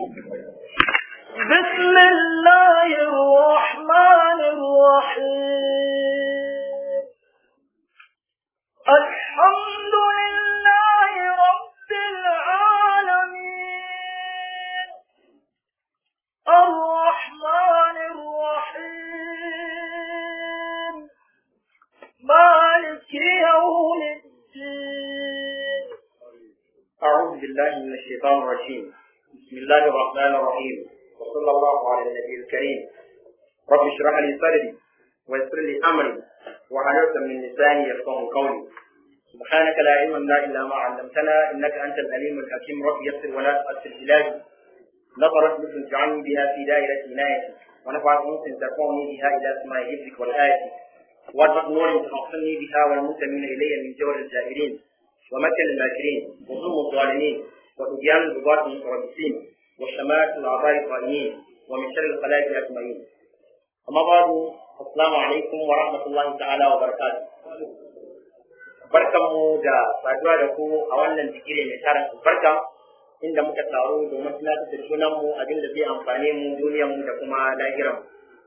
بسم الله الرحمن الرحيم الحمد لله رب العالمين الرحمن الرحيم مالك يوم الدين أعوذ بالله من الشيطان الرجيم بسم الله الرحمن الرحيم وصلى الله على النبي الكريم رب اشرح لي صدري ويسر لي أمري وحلوة من لساني يفقه قولي سبحانك لا علم لنا إلا ما علمتنا إنك أنت العليم الحكيم رب يسر ولا تؤثر إلهي نظرت مثل اجعلني بها في دائرة عنايتي ونفعت أنس ترفعني بها إلى سماء حفظك والآية وارزق نور تحصلني بها والمنتمين إلي من جور الجاهلين ومكر الماكرين وظلم الظالمين وطغيان البغاة المتربصين وشماتة الأعضاء القائمين ومن شر الخلائق أجمعين أما بعد السلام عليكم ورحمة الله تعالى وبركاته barkanmu da saduwa da ku a wannan zikiri mai tarin albarka inda muka taru domin tunatar da junanmu abin da zai amfane mu duniyarmu da kuma lahiranmu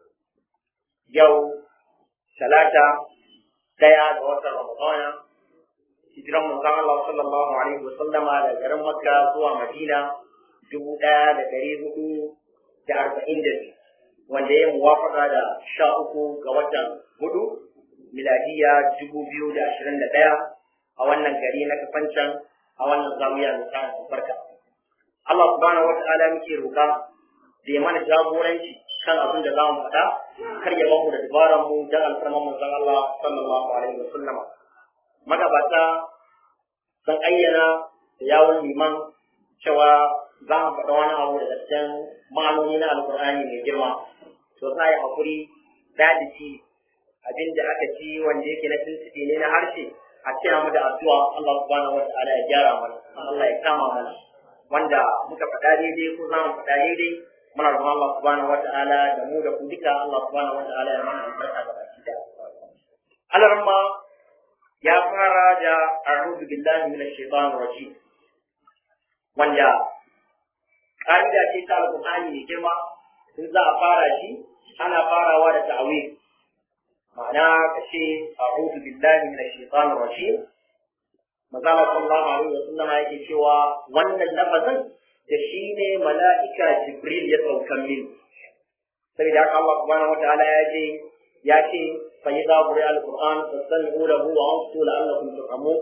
yau talata daya ga watan ramadana hijiran manzon Allah sallallahu alaihi wasallama da garin Makka zuwa Madina dubu ɗaya da ɗari hudu da arba'in da biyu wanda ya muwafaka da sha uku ga watan hudu miladiya dubu biyu da ashirin da ɗaya a wannan gari na kafancan a wannan zawiya mai tarin albarka. Allah subhanahu wa ta'ala muke roƙa da ya mana jagoranci kan abin da za mu faɗa kar ya bamu da dabaran mu dan alfarman manzon Allah sallallahu alaihi wa sallama. magabata sun ayyana da yawon liman cewa za mu faɗa wani abu daga cikin ma'anoni na alkur'ani mai girma to za a yi haƙuri dadici abin da aka ci wanda yake na tuntuɓe ne na harshe a cira mu da addu'a Allah subhanahu wata'ala ya gyara mana Allah ya kama mana wanda muka faɗa daidai ko za mu faɗa daidai muna roƙon Allah subhanahu wata'ala da mu da ku duka Allah subhanahu wata'ala ya mana albarka da baki da Allah ya fara da a'udhu billahi minash shaitanir rajim wanda ƙa'ida ce ta alƙur'ani mai girma in za a fara shi ana farawa da ta'awil ma'ana ka ce a'udhu billahi minash shaitanir rajim Mazala sallallahu alaihi wa sallam yake cewa wannan lafazin da shi ne mala'ika Jibril ya saukan min saboda haka Allah subhanahu wa ta'ala ya ce ya ce فإذا قرئ القرآن فاستمعوا له وأنصتوا لعلكم ترحمون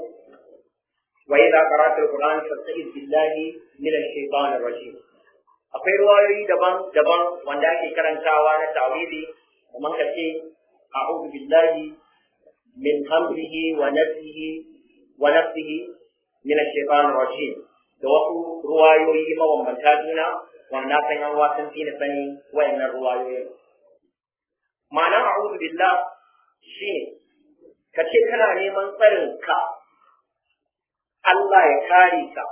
وإذا قرأت القرآن فاستعذ بالله من الشيطان الرجيم akwai ruwayoyi daban-daban wanda ake karantawa na tawili kamar ka ce a'udhu billahi min hamdihi wa nafsihi wa nafsihi min ash-shaytanir rajim da wasu ruwayoyi mabambanta juna wanda san yan wasan fi na sani wayannan ruwayoyin ma'anar a'udhu billah shi ne ka ce kana neman tsarin ka Allah ya kare ka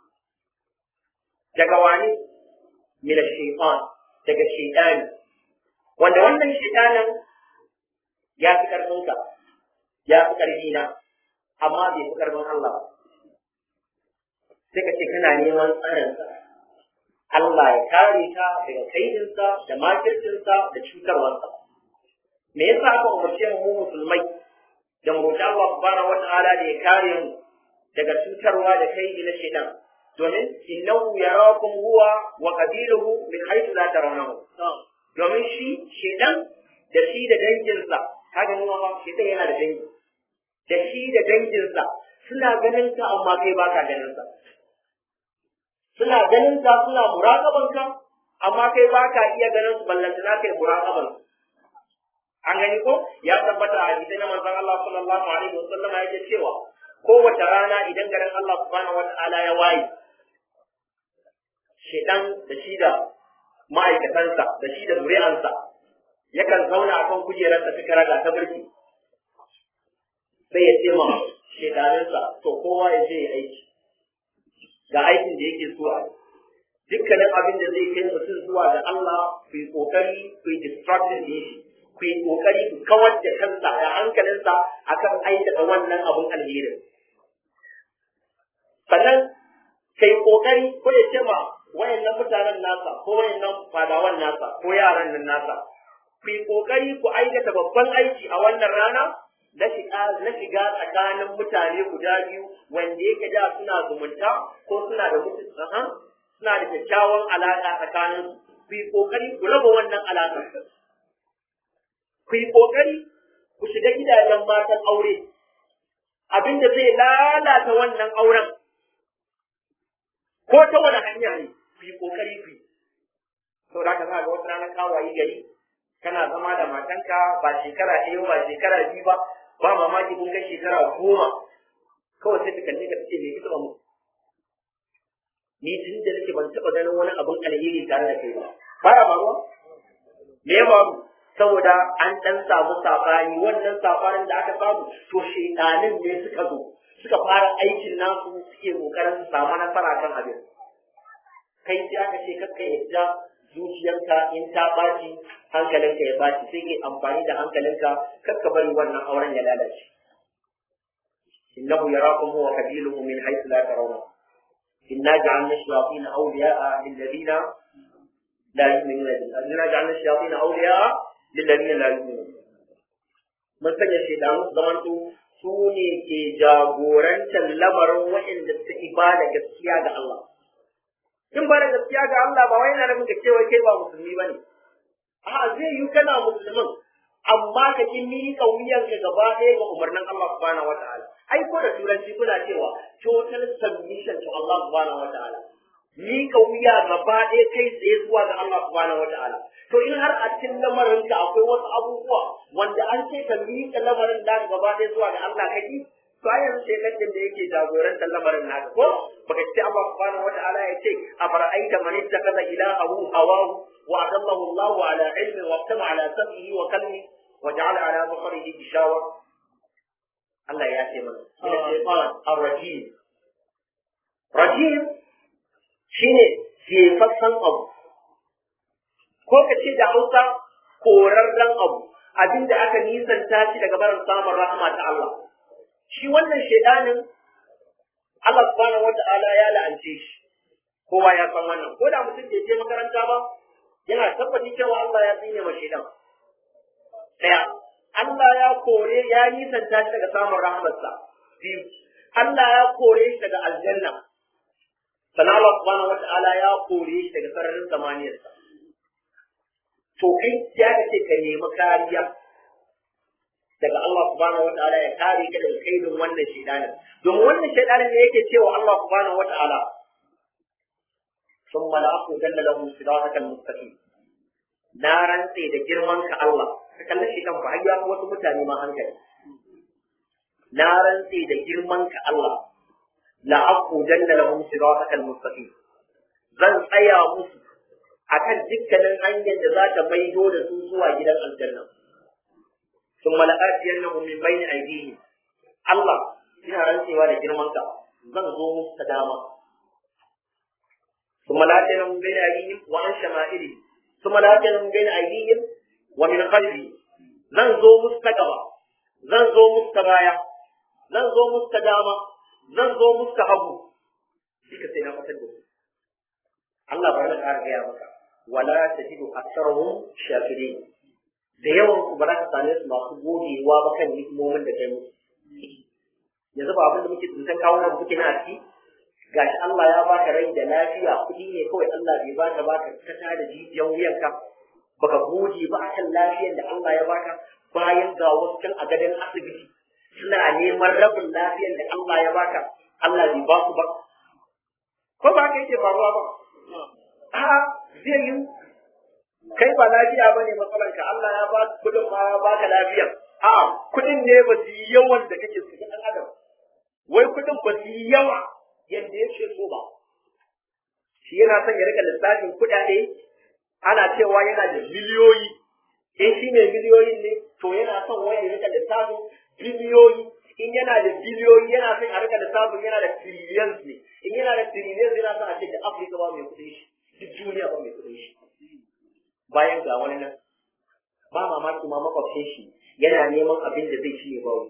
daga wani mila shaitan daga shaitani wanda wannan shaitanin ya fi ƙarfinka ya fi ƙarfi na amma bai fi ƙarfin Allah sai ka ce kana neman tsarinsa Allah ya kare ka daga kaidinsa da makircinsa da cutarwarsa me yasa aka umarce mu musulmai da mu roƙi Allah subhanahu wata'ala da ya kare mu daga cutarwa da kai na shaitan domin innahu yarakum huwa wa qabiluhu min haythu la tarawnahu domin shi shaitan da shi da danginsa kaga nuna ma shaitan yana da dangi da shi da danginsa suna ganin ka amma kai baka ganin sa suna ganin ka suna muraqaban ka amma kai baka iya ganin su ballantana kai muraqaban su an gani ko ya tabbata a hadisi na manzon Allah sallallahu alaihi wasallam yake cewa kowace rana idan garin Allah subhanahu wata'ala ya waye shedan da shi da ma'aikatansa da shi da zuri'ansa yakan zauna akan kujerarsa ta karaga ta mulki sai ya ce ma shedaninsa to kowa ya je ya aiki ga aikin da yake so a yi dukkanin abin da zai kai mutum zuwa ga Allah ku yi kokari ku yi distracting ne shi ku yi kokari ku kawar da kansa da hankalinsa akan aikata wannan abun alherin sannan kai kokari ko ya ce ma wayannan mutane mutanen nasa ko wayannan fadawan nasa ko yaran nan nasa ku yi kokari ku aikata babban aiki a wannan rana na shiga na shiga tsakanin mutane guda biyu wanda yake da suna zumunta ko suna da mutu suna da kyakkyawan alaƙa tsakanin ku yi kokari ku raba wannan alaƙa ku yi kokari ku shiga gidajen matan aure abinda zai lalata wannan auren ko ta wani hanya ne ku yi kokari ku yi sau da ka za ga wata ranar kawaye gari kana zama da matanka ba shekara ɗaya ba shekara biyu ba ba mamaki kun kai shekara goma kawai sai ta kalle ka ce me kika mu ni tun da nake ban taɓa ganin wani abun alheri tare da kai ba baya faruwa me ya faru saboda an ɗan samu sabani wannan sabanin da aka samu to shaidanin ne suka zo suka fara aikin nasu suke kokarin su samu nasara kan abin kai sai aka ce kakka yadda zuciyarka in ta ɓaci hankalinka ya ɓaci sai ke amfani da hankalinka kakka bari wannan auren ya lalace innahu yarakum huwa qabiluhu min haythu la tarawna inna ja'alna shayatin awliya'a lil ladina la yu'minuna billahi inna ja'alna shayatin awliya'a lil ladina la yu'minuna mun sanya shaidanu zamanto su ne ke jagorantar lamarin waɗanda suka ibada gaskiya ga Allah in ba da gaskiya ga Allah ba wai yana nufin ka cewa kai ba musulmi bane a zai yi kana musulmin amma ka ki miƙa wuyan ka gaba ɗaya ga umarnin Allah subhanahu wataala ai ko da turanci kuna cewa total submission to Allah subhanahu wataala miƙa wuya gaba ɗaya kai tsaye zuwa ga Allah subhanahu wataala to in har a cikin lamarin ka akwai wasu abubuwa wanda an ce ka miƙa lamarin da gaba ɗaya zuwa ga Allah kake to a yanzu shekarar da yake jagorantar lamarin naka ko baka ce Allah subhanahu wata'ala ya ce a fara'aita man ittakaza ilahahu hawahu wa adallahu Allah ala ilmin wa tama ala sam'ihi wa kalmi wa ja'ala ala basarihi gishawa Allah ya ce mana ina shaytan ar-rajim rajim shine jefassan abu ko ka ce da Hausa korarren abu abinda aka nisanta shi daga barin samun rahama ta Allah shi wannan shaidanin Allah subhanahu wata'ala ya la'ance shi kowa ya san wannan ko da mutum bai je makaranta ba yana tabbaci cewa Allah ya tsine ma shaidan daya Allah ya kore ya nisanta shi daga samun rahmarsa biyu Allah ya kore shi daga aljanna sannan Allah subhanahu wata'ala ya kore shi daga sararin samaniyarsa to kai ya ce ka nemi kariya daga Allah subhanahu wata'ala ya kare ka daga kaidin wannan shaidanin domin wannan shaidanin ne yake cewa Allah subhanahu wata'ala ثم لأقودن لهم صراطك المستقيم na rantse da girman ka Allah ka kalli shi kan har ya wasu mutane ma hankali na rantse da girman ka Allah la aqudanna lahum siratal mustaqim zan tsaya musu akan dukkanin hanyar da za ta maido da su zuwa gidan aljanna ثم لآتينهم من بين أيديهم الله ina rantsewa da girman ka zan zo musu ta dama ثم لآتينهم من بين أيديهم وعن شمائلهم ثم لآتينهم من بين أيديهم ومن خلفهم zan zo musu ta gaba zan zo musu ta baya zan zo musu ta dama zan zo musu ta hagu duka sai na fatar da su Allah bari na ƙara gaya maka wala tajidu aktharuhum shakirin da yawan ku ba za ka same su masu godewa ba kan ni'imomin da kai musu yanzu ba abin da muke tsintan kawo nan muke na ciki gashi Allah ya baka rai da lafiya kuɗi ne kawai Allah bai baka baka ka ta da jijiyan wuyanka baka gode ba akan lafiyar da Allah ya baka bayan ga wasu can a gadon asibiti suna neman rabin lafiyar da Allah ya baka Allah bai ba su ba ko ba haka yake faruwa ba a zai yi kai ba lafiya ba ne matsalanka Allah ya ba kudin ma ya baka lafiya a kudin ne ba su yi yawan da kake su ɗan adam wai kudin ba su yi yawa yadda yake so ba shi yana son ya rika lissafin kuɗaɗe ana cewa yana da miliyoyi in shi ne miliyoyin ne to yana son wani ya rika lissafin biliyoyi in yana da biliyoyi yana son a rika lissafin yana da trillions ne in yana da trillions yana son a ce da Afirka ba mai kuɗin shi duk duniya ba mai kuɗin shi bayan ga wani nan ba mamaki ma makwabcin shi yana neman abin da zai ci ya bawo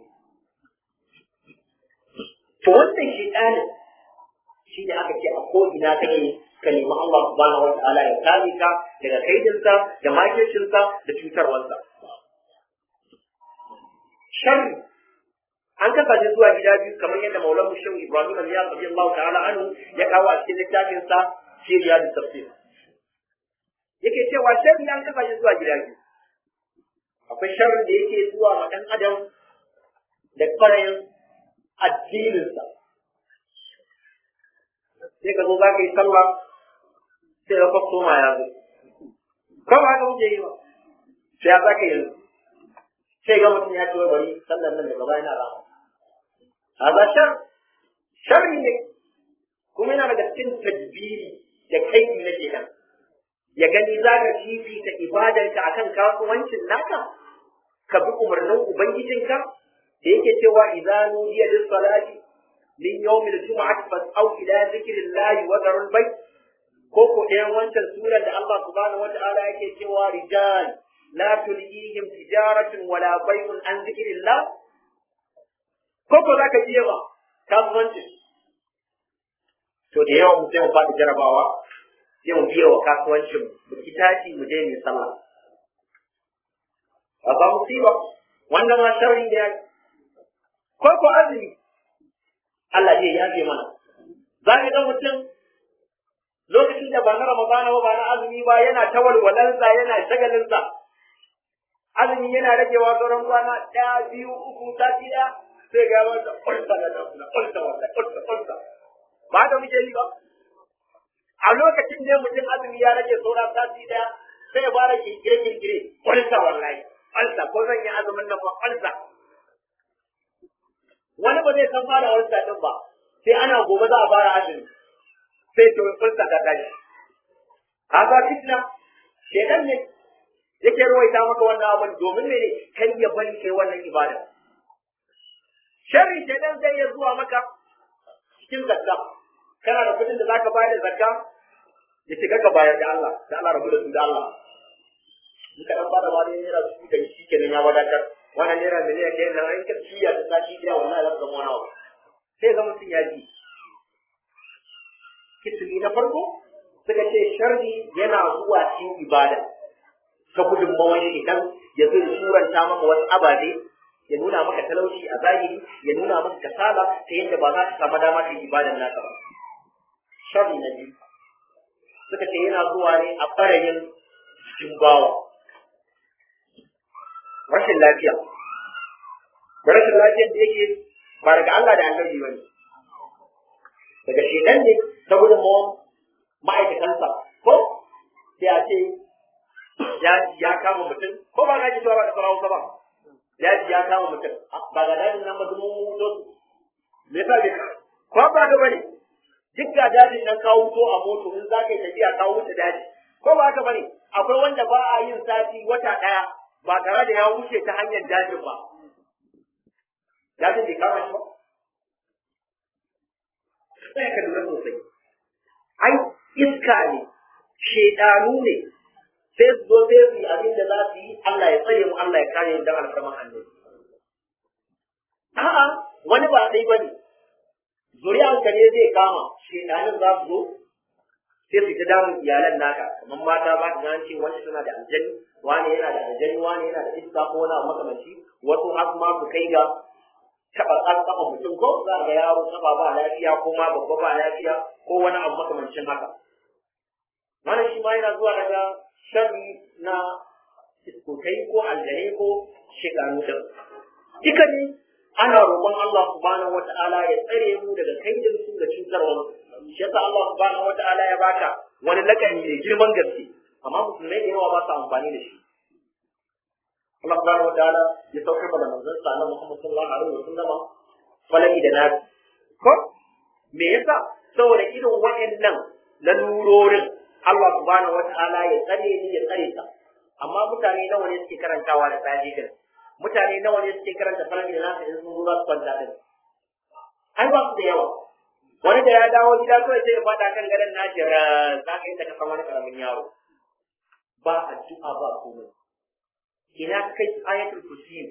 to wannan shi ɗanin shi ne aka ce a ko'ina kake ka nemi Allah subhanahu wata'ala ya kare ka daga kaidinsa da makircinsa da cutarwarsa sharri an kasa shi zuwa gida biyu kamar yadda maulan mushin ibrahim al-ya radiyallahu ta'ala anhu ya kawo a cikin littafin sa siriya da tafsir yake cewa sharri an kasa shi zuwa gida biyu akwai sharri da yake zuwa ma dan adam da kwarayin addininsa sai ka zo za ka yi sallah sai ka kwasto ma ya zo ko ba haka muke yi ba sai ya za ka yi sai ga mutum ya ce wai bari sallar nan daga baya na rama haza shar sharri ne kuma yana daga cikin tadbiri da kai na kenan ya gani za ka fifita ibadanka akan kasuwancin naka ka bi umarnin ubangijinka da yake cewa idza nudiya lis salati min yawm al jum'ati fas'au ila dhikrillahi wa dharul bayt ko ko ɗayan wancan surar da Allah subhanahu wata'ala yake cewa rijal la tulhihim tijaratun wala bay'un an dhikrillah ko ko zaka ji yawa kasuwanci to da yawa mu sai mu faɗi jarabawa sai mu biya wa kasuwancin mu ki tashi mu je mu sallah a ba musiba wanda ma sharri da yaki ko ko azumi Allah zai yafe mana za ka ga mutum lokacin da ba na Ramadana ba ba na azumi ba yana ta walwalansa yana shagalinsa azumi yana ragewa sauran kwana ɗaya biyu uku sati ɗaya sai ga wata ƙulsa da ƙulsa ƙulsa wata ƙulsa ƙulsa ba da muke yi ba a lokacin da mutum azumi ya rage sauran sati ɗaya sai ya fara kirkire kirkire ƙulsa wallahi ƙulsa ko zan yi azumin nan ba ƙulsa wani ba zai san fara wani din ba sai ana gobe za a fara azumi sai to kulsa ka tashi haka fitna shedan ne yake ruwaita maka wannan abin domin ne kai ya bari kai wannan ibada sharri shedan zai iya zuwa maka cikin zakka kana da kudin da zaka bayar da zakka ya shiga ka bayar da Allah da Allah rabu da su da Allah in ka dan bada wani naira su da shi kenan ya wadatar wannan naira miliyan ɗaya nan in ka ciya ta sati ɗaya wallahi za ka zama wani abu sai ga mutum ya ji kituli na farko suka ce sharri yana zuwa cikin ibada ta gudunmawar idan ya zo suranta maka wasu ababe ya nuna maka talauci a zahiri ya nuna maka kasala ta yadda ba za ka samu dama ta ibadan naka ba sharri na biyu suka ce yana zuwa ne a ɓarayin jikin bawa rashin lafiya da rashin lafiyar da yake ba daga Allah da annabi bane daga shedan ne ta gudun ma'aikatansa ko sai a ce ya kama mutum ko ba na ji ba da sarawa ba ya ji ya kama mutum ba ga dajin nan ba dumu mutu me yasa bai ko ba ga bane duk ga dajin nan kawo to a moto in za ka yi tafiya kawo wuce daji ko ba haka bane akwai wanda ba a yin sati wata daya ba tare da ya wuce ta hanyar dajin ba dajin bai kama shi ba sai ka lura sosai ai iska ne shedanu ne sai su zo sai su yi abin da za su yi Allah ya tsare mu Allah ya kare mu dan alfarman annabi a'a wani ba sai bane zuriyan ka ne zai kama shedanin za su zo sai su ta damun iyalan naka kamar mata ba ta ce wani suna da aljani wani yana da aljani wani yana da iska ko wani abu makamanci wasu har ma su kai ga taɓa an kafa mutum ko za ga yaro taɓa ba lafiya ko ma babba ba lafiya ko wani abu makamancin haka wannan shi ma yana zuwa daga sharri na iskokai ko aljane ko shekaru din duka ne ana roƙon Allah subhanahu wata'ala ya tsare mu daga kaidin su da cutarwa shi yasa Allah subhanahu wata'ala ya baka wani lakani mai girman gaske amma musulmai da yawa ba su amfani da shi Allah subhanahu wataala ya saukar da manzon sa na Muhammad sallallahu alaihi wasallam falaki da nabi ko me yasa saboda irin waɗannan lalurorin Allah subhanahu wataala ya tsare ni ya tsare ta amma mutane nawa ne suke karantawa da tsaji din mutane nawa ne suke karanta falaki da nabi in sun zo za su kwanta din ai ba su da yawa wani da ya dawo gida kawai sai ya fada kan gadon nashi za ka yi ta kasan wani karamin yaro ba addu'a ba komai ina kai ayatul kursi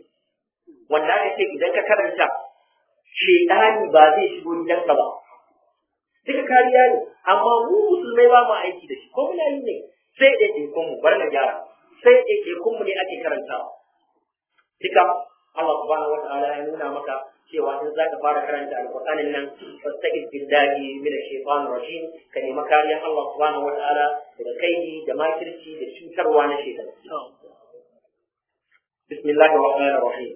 wanda aka ce idan ka karanta shedani ba zai shigo gidanka ba duka kariya ne amma mu musulmai ba mu aiki da shi ko muna yi ne sai ɗaiɗaikun mu bar na gyara sai ɗaiɗaikun mu ne ake karantawa duka Allah subhanahu wataala ya nuna maka cewa in zaka fara karanta alqur'anin nan fastaqid billahi min ash-shaytanir rajim ka nemi kariyar Allah subhanahu wataala daga kaidi da makirci da cutarwa na shaytan bismillahir rahmanir rahim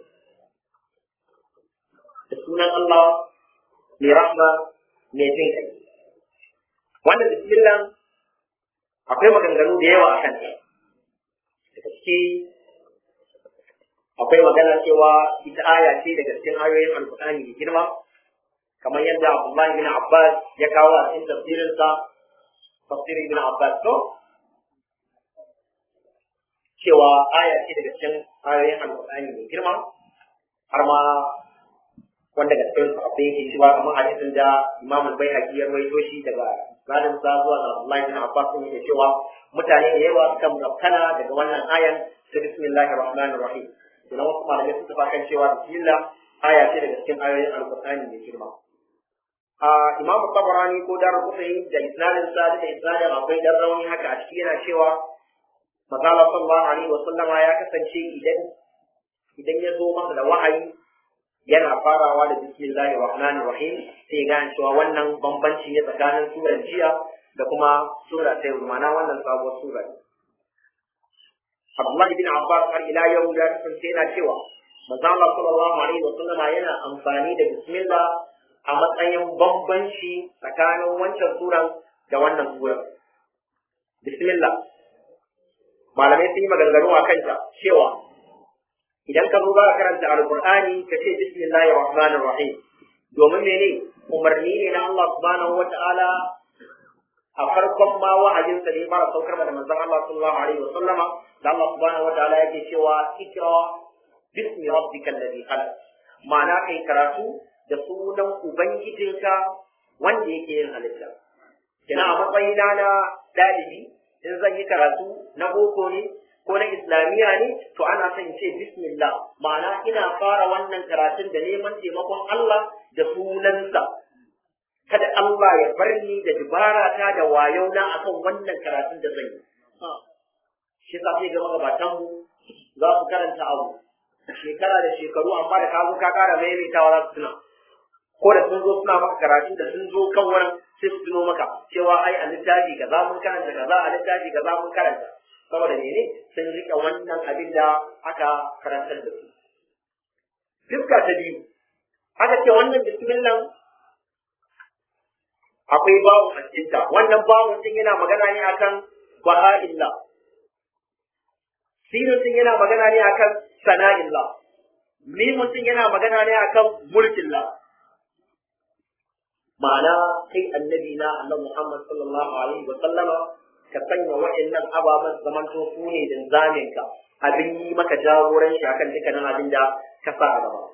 da sunan Allah mai rahma mai jin kai wannan bismillah akwai maganganu da yawa a kanta daga ciki akwai magana cewa ita aya ce daga cikin ayoyin alkur'ani mai girma kamar yadda Abdullahi bin Abbas ya kawo a cikin tafsirinsa tafsir ibn Abbas to cewa aya ce daga cikin ayoyin alkur'ani mai girma har ma wanda daga cikin sahabbai yake cewa kamar hadisin da Imam al-Baihaqi ya rawaito shi daga Zalim sa zuwa ga Abdullahi bin Abbas ne yake cewa mutane da yawa suka murabtana daga wannan ayan ta bismillahir rahmanir rahim idan wasu malamai sun tafa kan cewa bismillah aya ce daga cikin ayoyin alqur'ani mai girma a imam tabarani ko dar kufai da isnadin sa da isnadin akwai dan rauni haka a ciki yana cewa mazala sallallahu alaihi wa sallama ya kasance idan idan ya zo masa da wahayi yana farawa da bismillahir rahmanir rahim sai ga cewa wannan bambanci ne tsakanin surar jiya da kuma sura ta yau ma'ana wannan sabuwar sura ne Abdullahi bin Abbas har ila yau ya kasance yana cewa manzo Allah sallallahu alaihi wa sallama yana amfani da bismillah a matsayin bambanci tsakanin wancan suran da wannan suran bismillah malamai sun yi maganganu a kanta cewa idan ka zo za ka karanta alqur'ani ka ce bismillahir rahmanir rahim domin mene umarni ne na Allah subhanahu wata'ala a farkon ma wa'ayin sa ne fara saukar da manzon Allah sallallahu alaihi wa sallama da Allah subhanahu wata'ala yake cewa ikra bismi rabbikal ladhi khalaq ma'ana kai karatu da sunan ubangijinka wanda yake yin halitta kina a matsayina na dalibi in zan yi karatu na boko ne ko na islamiyya ne to ana son ce bismillah ma'ana ina fara wannan karatun da neman taimakon Allah da sunansa kada Allah ya bar ni da dubara ta da wayo na akan wannan karatun da zan yi shi sa sai ga magabatan mu za su karanta abu shekara da shekaru amma da ka zo ka kara maimaitawa za su tuna ko da sun zo suna maka karatu da sun zo kan wurin sai su tuno maka cewa ai a littafi kaza mun karanta kaza a littafi kaza mun karanta saboda mene sun rike wannan abin da aka karantar da su fuska ta biyu aka ce wannan bismillah akwai babu a cikinta wannan babu din yana magana ne akan baha'illah sinin din yana magana ne akan sana'illah mimun din yana magana ne akan mulkillah ma'ana kai annabi na Allah Muhammad sallallahu alaihi wa sallama ka sanya wa'annan ababen zaman to su ne din zamin ka abin yi maka jagoranci akan dukkanin abin da ka sa a gaba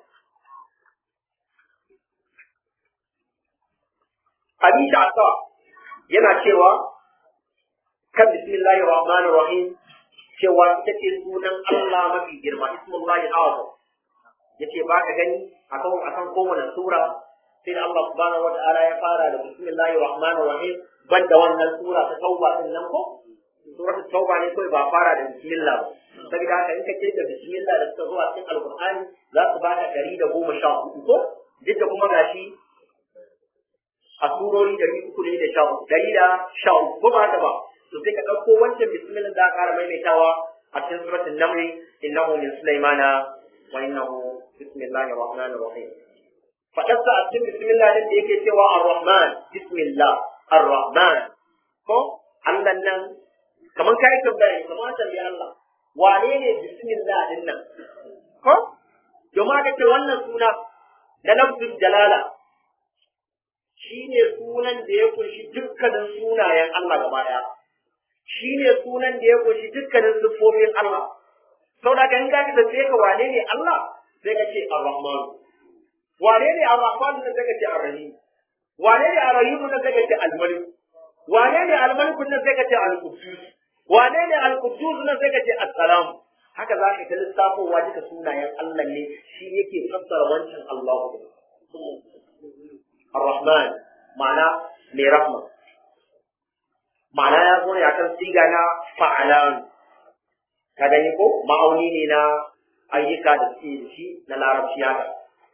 Abi Sha'sa yana cewa kan bismillahir rahmanir rahim cewa ita ce sunan Allah mafi girma ismullahi azam yace ba ka gani akan akan kowane sura sai da Allah subhanahu wata'ala ya fara da bismillahir rahmanir rahim banda wannan sura ta tauba din nan ko sura ta tauba ne kawai ba fara da bismillah ba saboda haka in ka ce da bismillah da suka zo a cikin alqur'ani za su baka ɗari da goma sha hudu ko duk da kuma gashi a surori ɗari uku ne da sha uku ɗari da sha uku ko ba haka ba to sai ka ɗauko wancan bismillah da ƙara maimaitawa a cikin suratul naml innahu min sulaimana wa innahu bismillahir rahmanir rahim faɗarsa a cikin bismillah din da yake cewa ar-rahman bismillah ar-rahman ko Allah nan kamar kai tambaya ne kamar tambayi Allah wane ne bismillah din nan ko domin aka ce wannan suna da lafzul jalala shine sunan da ya kunshi dukkanin sunayen Allah gaba daya shine sunan da ya kunshi dukkanin siffofin Allah saboda kan ka ka tambaye ka wane ne Allah sai ka ce ar-rahman wane ne ar-rahman nan sai ka ce ar-rahim wane ne ar-rahim nan sai ka ce al-malik wane ne al-malik nan sai ka ce al-quddus wane ne al-quddus nan sai ka ce as-salam haka za ka ta lissafowa duka sunayen Allah ne shi yake fassara wancan Allah ar-rahman ma'ana mai rahma ma'ana ya zo ne akan siga na fa'alan ka gani ko ma'auni ne na ayyuka da suke da shi na larabci haka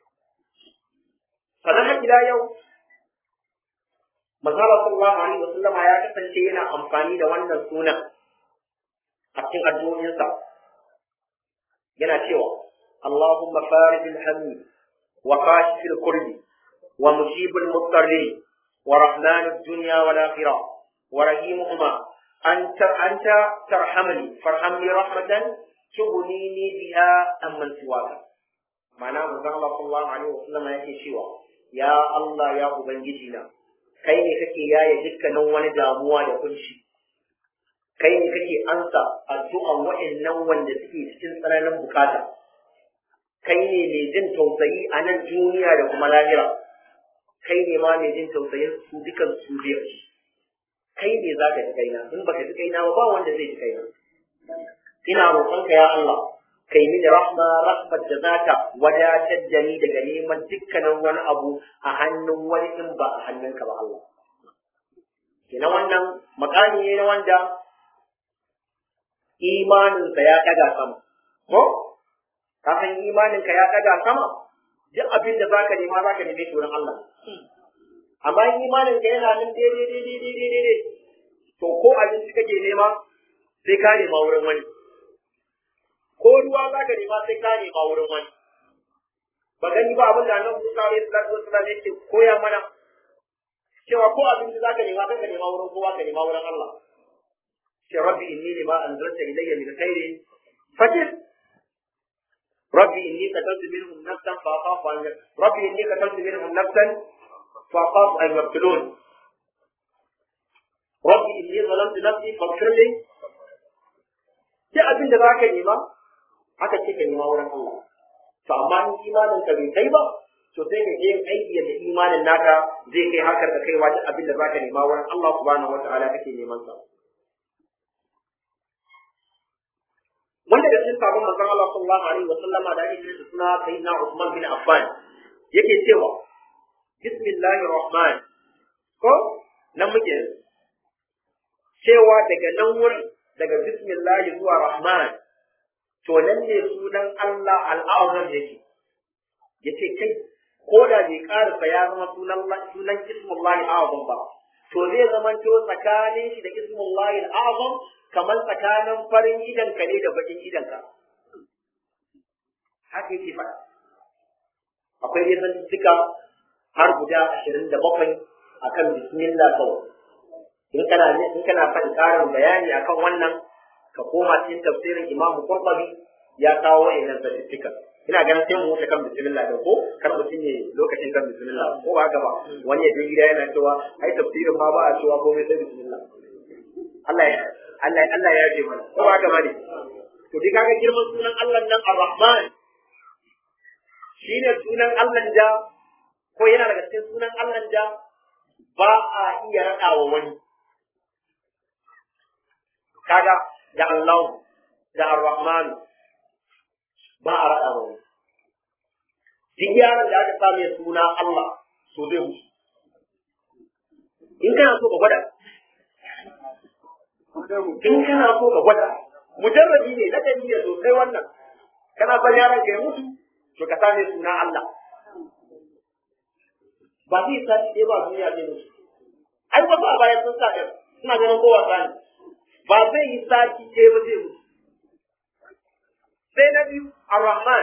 sannan har ila yau Mazala sallallahu alaihi wasallam ya kasance yana amfani da wannan sunan a cikin addu'o'insa yana cewa Allahumma farijil hammi wa kashifil kurbi wa mujibul mutarrin wa rahmanud dunya wal akhirah wa rahimuhuma anta anta tarhamni farhamni rahmatan tubnini biha amman siwaka ma'ana manzon Allah sallallahu alaihi wasallam yake cewa ya Allah ya ubangiji na kai ne kake yaye dukkanin wani damuwa da kunshi kai ne kake ansa addu'an wa'annan wanda suke cikin tsananin bukata kai ne mai jin tausayi a nan duniya da kuma lahira kai ne ma mai jin tausayin su dukan su biyar kai ne za ka ji kaina in baka ji kaina ba ba wanda zai ji kaina ina roƙonka ya Allah kai mini rahma rahmat da za ta wadatar da ni daga neman dukkanin wani abu a hannun wani in ba a hannunka ba Allah. Kina wannan makami ne na wanda imaninsa ya ɗaga sama. Ko? Ka san imaninka ya ɗaga sama? Duk abin da za ka nema za ka neme shi wurin Allah. Amma imaninka yana nan daidai daidai daidai daidai. To ko abinci kake nema sai ka nema wurin wani. ko ruwa za ka nema sai ka nema wurin wani ba gani ba abin da nan Musa alaihi salatu wassalam yake koya mana cewa ko abin da za ka nema sai ka nema wurin kowa ka nema wurin Allah ce rabbi inni lima anzalta ilayya min khairin fakir rabbi inni qataltu minhum nafsan fa akhafu an rabbi inni qataltu minhum nafsan fa akhafu an yaqtulun rabbi inni zalamtu nafsi faghfir li sai abin da za ka nema haka ce ka nema wurin Allah to amma in imanin ka bai kai ba to sai ka je aiki da imanin naka zai kai hakar da kaiwa duk abin da zaka nema wurin Allah subhanahu wataala kake neman sa wanda da cikin sabon manzon Allah sallallahu alaihi wa sallama da ake kira suna sayyidina Uthman bin Affan yake cewa bismillahir rahman ko nan muke cewa daga nan wurin daga bismillah zuwa rahman to nan ne sunan Allah al'azam yake yace kai ko da bai karasa ya zama sunan sunan ismullahi azam ba to zai zama to tsakanin shi da ismullahi azam kamar tsakanin farin idan ka ne da bakin idan ka haka yake faɗa akwai dai zantuttuka har guda ashirin da bakwai akan bismillah kawai in kana in kana faɗi ƙarin bayani akan wannan ka koma cikin tafsirin Imam Qurtubi ya kawo wa'annan statistics ina ganin sai mu wuce kan bismillah da ko kar mutum ne lokacin kan bismillah ko ba haka ba wani ya je gida yana cewa ai tafsirin ma ba a cewa komai sai bismillah Allah ya Allah Allah ya ce mana ko ba haka ba ne to dai kaga girman sunan Allah nan Ar-Rahman shine sunan Allah da ko yana daga cikin sunan Allah da ba a iya raɗawa wani kaga da Allah da Ar-Rahman ba a raɗa wani. Duk yaron da aka same suna Allah so zai mutu. In kana so ka gwada. In kana so ka gwada. Mujarrabi ne na ne sosai wannan. Kana son yaron ka ya mutu to ka same suna Allah. Ba zai sa ɗaya ba duniya zai mutu. Ai wasu a bayan sun sa ɗaya suna ganin kowa sani. ba zai yi sati ɗaya ba zai mutu. Sai na biyu, Ar-Rahman.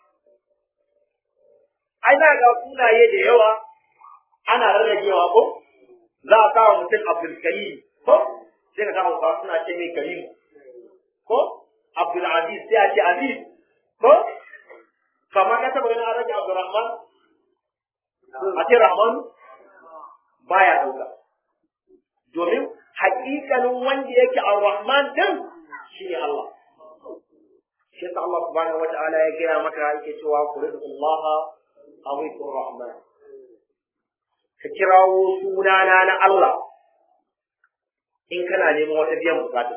Ai, na ga sunaye da yawa ana rarragewa ko? Za a kawo mutum Abdul Karim ko? Sai ka kawo ba suna ce mai Karim ko? Abdul Aziz sai a ce Aziz ko? Kamar ka taɓa ganin an rage Abdul Rahman? A ce Rahman? Baya ɗauka. Domin hakikanin wanda yake ar-Rahman din shine Allah shi yasa Allah subhanahu wata'ala ya gaya maka yake cewa qul Allah aw rahman ka kirawo sunana na Allah in kana neman wata biyan bukata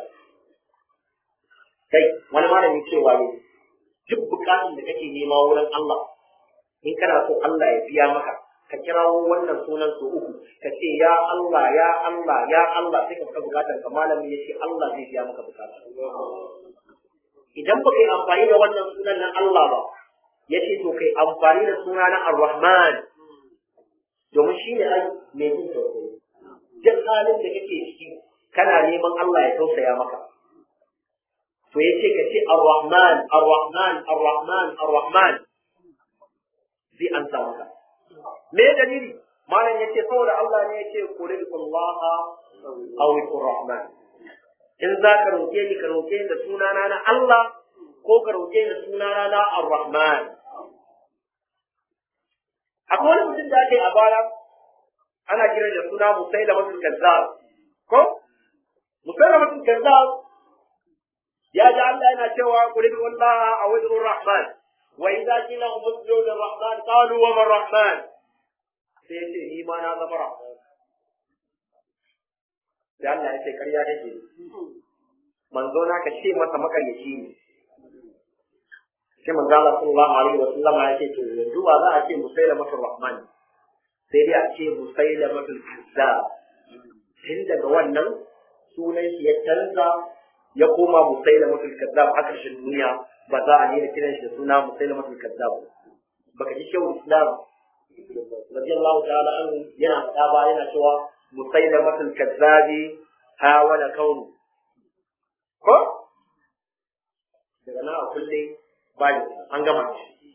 kai wani malami cewa ne duk bukatun da kake nema wurin Allah in kana so Allah ya biya maka ka kirawo wannan sunan su uku ka ce ya Allah ya Allah ya Allah sai ka fita bukatar ka malami ya ce Allah zai biya maka bukata idan ba kai amfani da wannan sunan na Allah ba ya ce to kai amfani da suna na Ar-Rahman domin shi ne ai mai jin tausayi duk halin da kake ciki kana neman Allah ya tausaya maka to ya ce ka ce Ar-Rahman Ar-Rahman Ar-Rahman Ar-Rahman zai an sa maka me dalili malam yace saboda Allah ne yace qulillaha aw Ar-Rahman in za ka roke ni ka roke ni da sunana na Allah ko ka roke ni da sunana na Ar-Rahman akwai wani mutum da ake a baya ana kiran da suna Musailamatul Kazzab ko Musailamatul Kazzab ya ji Allah yana cewa qulillaha aw Ar-Rahman wa idza qila umdu lir-Rahman qalu wa man-Rahman sai ya ce ni ma na zama rahman sai Allah ya ce karya kake manzo na ka ce masa makaryaci ne sai manzo Allah sallallahu alaihi wa sallam ya ce to yanzu ba za a ce musailamatul rahman sai dai a ce musailamatul kazzab tun daga wannan sunan shi ya canza ya koma musailamatul kazzab a ƙarshen duniya ba za a daina kiran shi da suna musailamatul kazzab baka ji shehu islam radiyallahu ta'ala anhu yana faɗa ba yana cewa musailamatul kazzabi hawala kaunu ko daga nan a kulle bayan an gama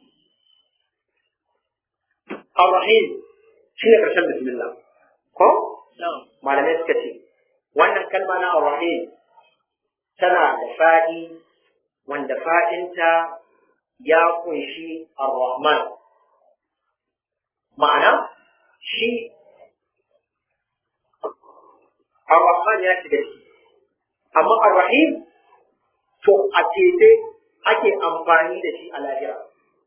ar-rahim shine karshen bismillah ko malamai suka ce wannan kalma na ar-rahim tana da faɗi wanda faɗinta ya kunshi ar-rahman ma'ana shi ar-rahman ya shiga ciki amma ar-rahim to a tete ake amfani da shi a lahira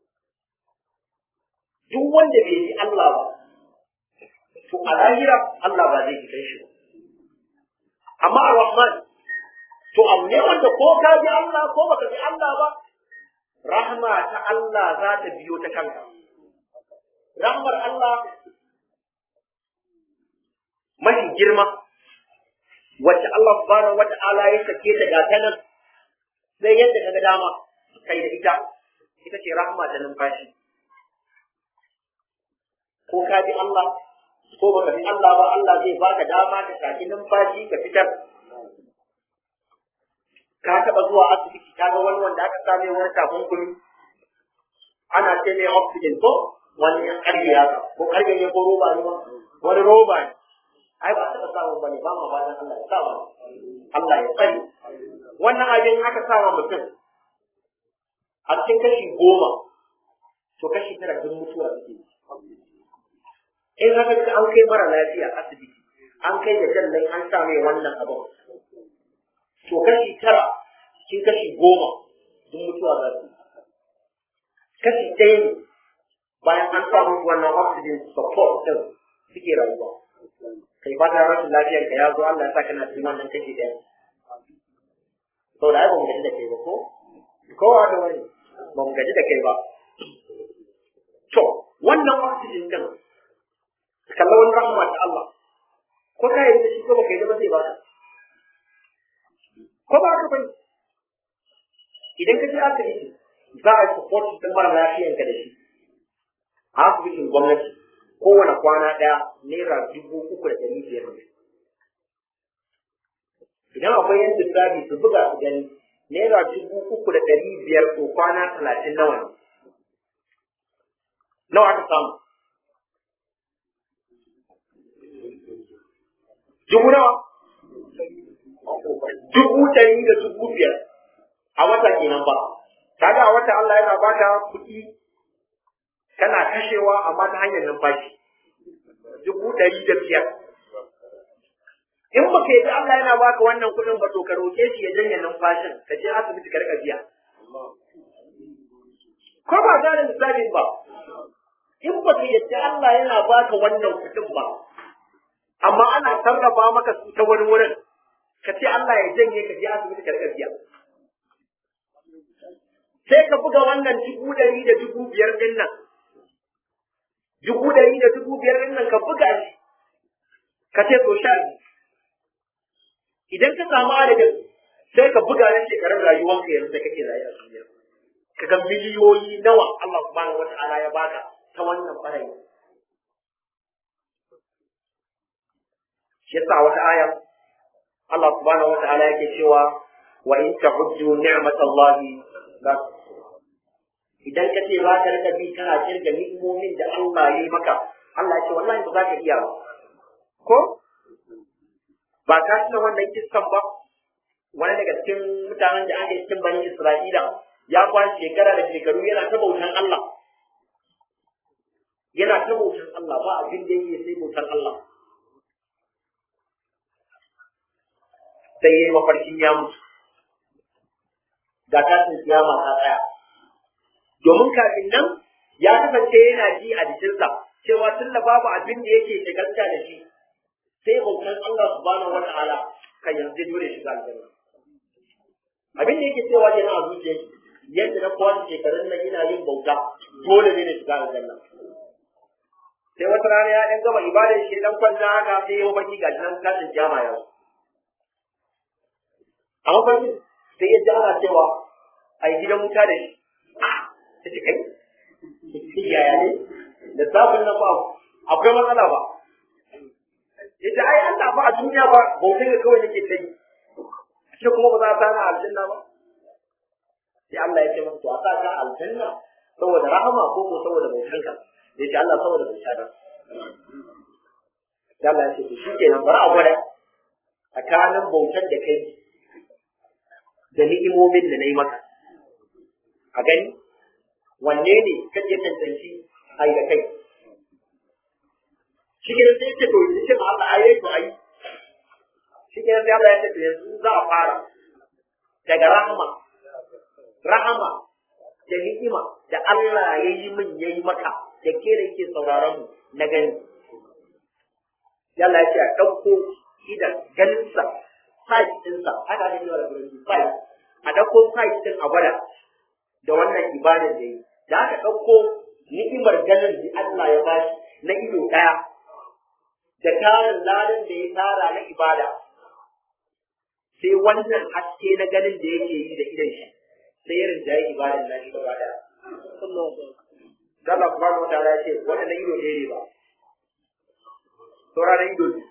duk wanda bai ji Allah ba to a lahira Allah ba zai ji shi ba amma ar-rahman to abu ne wanda ko ka ji Allah ko baka ji Allah ba rahma ta Allah za ta biyo ta kanka rahmar Allah mafi girma wacce Allah subhanahu wa ta'ala ya sake ta ga ta nan sai yadda ka ga dama kai da ita ita ce rahma ta numfashi ko ka bi Allah ko baka bi Allah ba Allah zai baka dama ka saki numfashi ka fitar ka taba zuwa asibiti ka ga wani wanda aka same wani takunkumi ana ce mai oxygen ko wani karfe ya ko karfe ne ko roba ne ba wani roba ne ai ba taɓa samun bane ba ma fatan Allah ya sa ba Allah ya tsare wannan abin aka sa wa mutum a cikin kashi goma to kashi tara duk mutuwa suke in haka ka an kai mara lafiya asibiti an kai da jallai an sa mai wannan abin to kashi tara cikin kashi goma duk mutuwa za su kashi ɗaya ne bayan an sa musu wannan oxygen support din suke rayuwa kai ba ta rashin lafiyar ka ya zo Allah ya sa kana cikin wannan kashi ɗaya saboda ai ba mu gaji da kai ba ko kowa da wani ba mu gaji da kai ba to wannan oxygen din kalla wani rahama ta Allah ko ka yi da shi ko baka yi da zai baka ko ba ka bane idan ka je asibiti za a yi support din mara lafiyar ka da shi a asibitin gwamnati kowane kwana ɗaya naira dubu uku da ɗari biyar ne idan akwai yan lissafi su buga su gani naira dubu uku da ɗari biyar ko kwana talatin nawa ne nawa aka samu dubu nawa dubu ɗari da dubu biyar a wata kenan ba kaga a wata Allah yana baka kuɗi kana kashewa amma ta hanyar numfashi dubu ɗari da biyar in ba ka yi Allah yana baka wannan kuɗin ba to ka roƙe shi ya janye numfashin ka je asibiti ka rika biya ko ba gane misalin ba in ba ka yadda Allah yana baka wannan kuɗin ba amma ana sarrafa maka su ta wani wurin ka ce Allah ya janye ka je asibiti ka rika biya sai ka buga wannan dubu ɗari da dubu biyar ɗin nan dubu ɗari da dubu biyar ɗin nan ka buga shi ka ce to sha idan ka samu adadin sai ka buga na shekarar rayuwanka yanzu da kake rayu a duniya ka ga miliyoyi nawa Allah subhanahu wata'ala ya baka ta wannan ɓarayi shi yasa wata aya Allah subhanahu wata'ala yake cewa wa in ta'uddu ni'matallahi la idan ka ce za ka rika bi kana kirga ni'imomin da Allah ya yi maka Allah ya ce wallahi ba za ka iya ba ko ba ka tuna wannan kissan ba wani daga cikin mutanen da aka yi cikin bani Isra'ila ya kwan shekara da shekaru yana ta bautan Allah yana ta bautan Allah ba abin da yake sai bautan Allah sai ya yi mafarkin ya mutu ga tashin kiyama ta tsaya domin kafin nan ya kasance yana ji a jikinsa cewa tun da babu abin da yake shagalta da shi sai bautan Allah subhanahu wata'ala kan yanzu dole shiga aljanna abin da yake cewa yana a zuciya yadda na kowa shekarun nan ina yin bauta dole ne na shiga aljanna sai wata rana ya ɗan gama ibadar shi dan kwanta haka sai ya baki ga nan tashin kiyama ya a mafarki sai ya ji ana cewa a yi gidan wuta da shi ta ce kai yaya ne da safin nan ba akwai matsala ba yace ai Allah ba a duniya ba bautai ga kawai nake ta yi shi kuma ba za a sana aljanna ba sai Allah ya ce masa to a sa ka aljanna saboda rahama ko ko saboda bautanka ya ce Allah saboda bauta da sai Allah ya ce to shikenan bari a gwada tsakanin bautan da kai da ni'imomin da na yi maka a gani wanne ne kake tantance ai da kai shi ke sai ce to ya ce ma Allah ayi to ayi shi ke sai Allah ya ce to yanzu za a fara daga rahama rahama da ni'ima da Allah ya yi min ya yi maka da ke da ke sauraron mu na gani Allah ya ce a ɗauko idan ganinsa site ɗinsa haka ne da gurin site a ɗauko site ɗin a gwada da wannan ibadar da yi da aka ɗauko ni'imar ganin da Allah ya bashi na ido ɗaya da tarin ladan da ya tara na ibada sai wannan haske na ganin da yake yi da idan shi sai ya rinja yi ibadan na shi gaba ɗaya. Allah subhanahu wa ta'ala ya ce wannan na ido ɗaya ne ba. Saura na ido ne.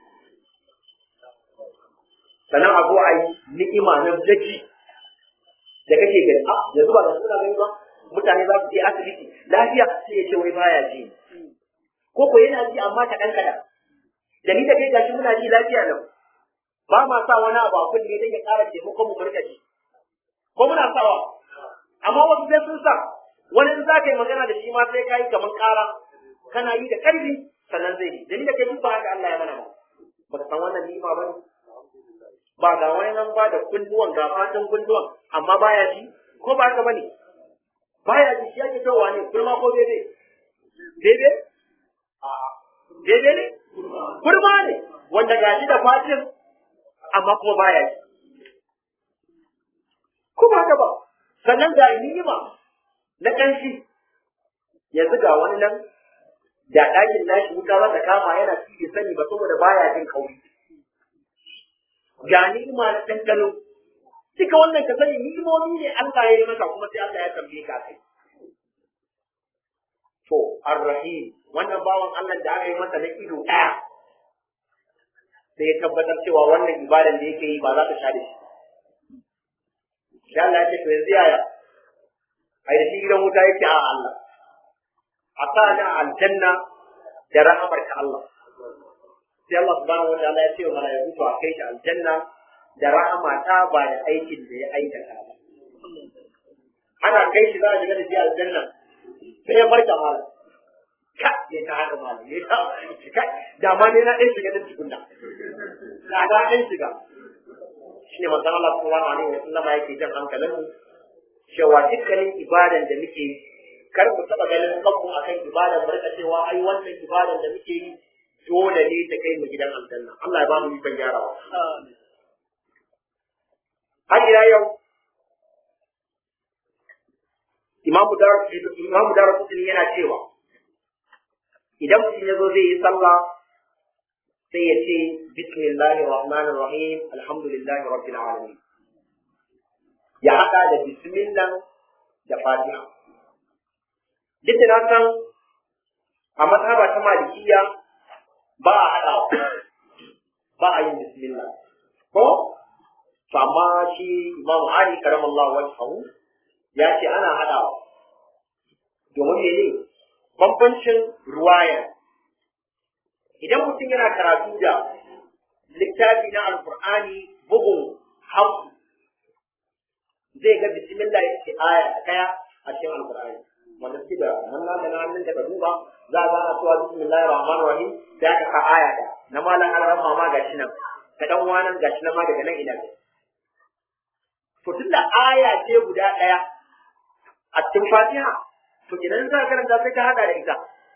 Sannan a zo a yi ni'ima na zaki da kake gani a yanzu ba ga suna gani ba mutane za su je asibiti lafiya sai ya ce wai baya ji ko ko yana ji amma kaɗan kaɗan da ni da kai gashi muna ji lafiya nan ba ma sa wani abu a kunne don ya ƙara taimakon mu murka ji ko muna sawa amma wasu sai sun sa wani in za ka yi magana da shi ma sai ka yi kamar ƙara kana yi da ƙarfi sannan zai yi da ni da kai duk ba haka Allah ya mana ba ba ka san wannan ni'ima ba ne ba ga wani nan ba da kunduwan ga fatan kunduwan amma baya ji ko ba haka bane baya ji shi yake kawowa ne kurma ko daidai daidai a daidai ne kurma ne wanda ga shi da fatin amma kuma baya ji ko ba haka ba sannan ga ni'ima na kanshi yanzu ga wani nan da ɗakin nashi wuta za ta kama yana ci sani ba saboda baya jin kauri ga ni'ima na ɗanɗano duka wannan ka sani ni'imomi ne Allah ya yi maka kuma sai Allah ya tambaye ka kai to arrahim wannan bawan Allah da aka yi masa na ido ɗaya sai ya tabbatar cewa wannan ibadan da yake yi ba za ta sha da shi sai Allah ya ce to yanzu yaya a yi shi gidan wuta yake a Allah a sa na aljanna da rahamar ka Allah sai Allah subhanahu wa ta'ala ya ce wa malaiku to a kai shi aljanna da rahama ta ba da aikin da ya aikata ba ana kai shi za a shiga da shi aljanna sai ya barka malam ka ya ta haka malam ya ta ka da ma ne na ɗan shiga da tukunna da ga ɗan shiga shine manzon Allah sallallahu alaihi wa sallam yake jan hankalin mu cewa dukkanin ibadan da muke yi kar mu taɓa ganin kanmu akan ibadan barka cewa ai wannan ibadan da muke yi dole ne ta kai mu gidan aljanna Allah ya ba mu ikon gyarawa har ila yau imamu dar imamu dar kudin yana cewa idan mutum ya zo zai yi sallah sai ya ce bismillahir rahmanir rahim alhamdulillahi rabbil alamin ya haɗa da bismillah da fatiha duk da na san a mazhaba ta malikiya ba a haɗawa ba a yin bismillah ko to amma shi imamu ali karamallahu wajhahu ya ce ana haɗawa domin mene bambancin ruwaya idan mutum yana karatu da littafi na alkur'ani bugun hausu zai ga bismillah ya ce aya ɗaya a cikin alkur'ani wanda suke da manna da hannun daga duba za a gana cewa bismillahir rahmanir rahim sai aka ka aya ɗaya na malam alaran mama gashi nan ka dan wanan gashi nan ma daga nan ina to tunda aya ce guda ɗaya a cikin fatiha to idan za ka karanta sai ka hada da ita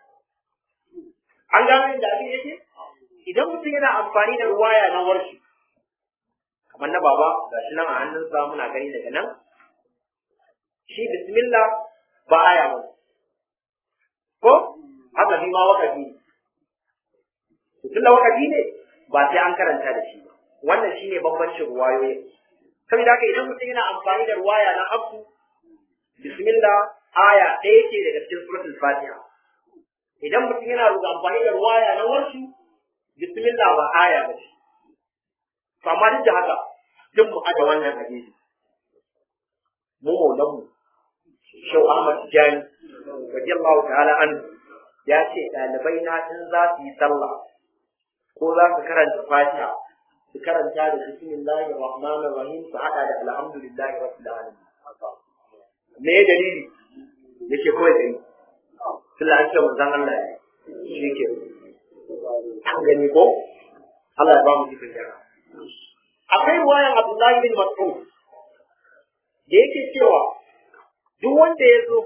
an gano inda abin yake idan mutum yana amfani da ruwaya na warshi kamar na baba gashi nan a hannunsa muna gani daga nan shi bismillah ba aya ba ko haka shi ma wakafi ne tunda wakafi ne ba sai an karanta da shi ba wannan shine bambancin ruwayoyi saboda haka idan mutum yana amfani da ruwaya na abu bismillah aya ɗaya ce daga cikin suratul fatiha idan mutum yana ruga amfani da ruwaya na warshi bismillah ba aya ba ce to amma duk da haka duk mu aje wannan hadisi mu maulan mu shau ahmad tijani radiyallahu ta'ala an ya ce ɗalibai na in za su yi sallah ko za su karanta fatiha su karanta da bismillahir rahmanir rahim su hada da alhamdulillahi rabbil alamin me dalili yake kawai da yi tun da an ce manzan Allah ya shi ke an gani ko Allah ya ba mu cikin jara akwai ruwayan Abdullahi bin Mas'ud da yake cewa duk wanda ya zo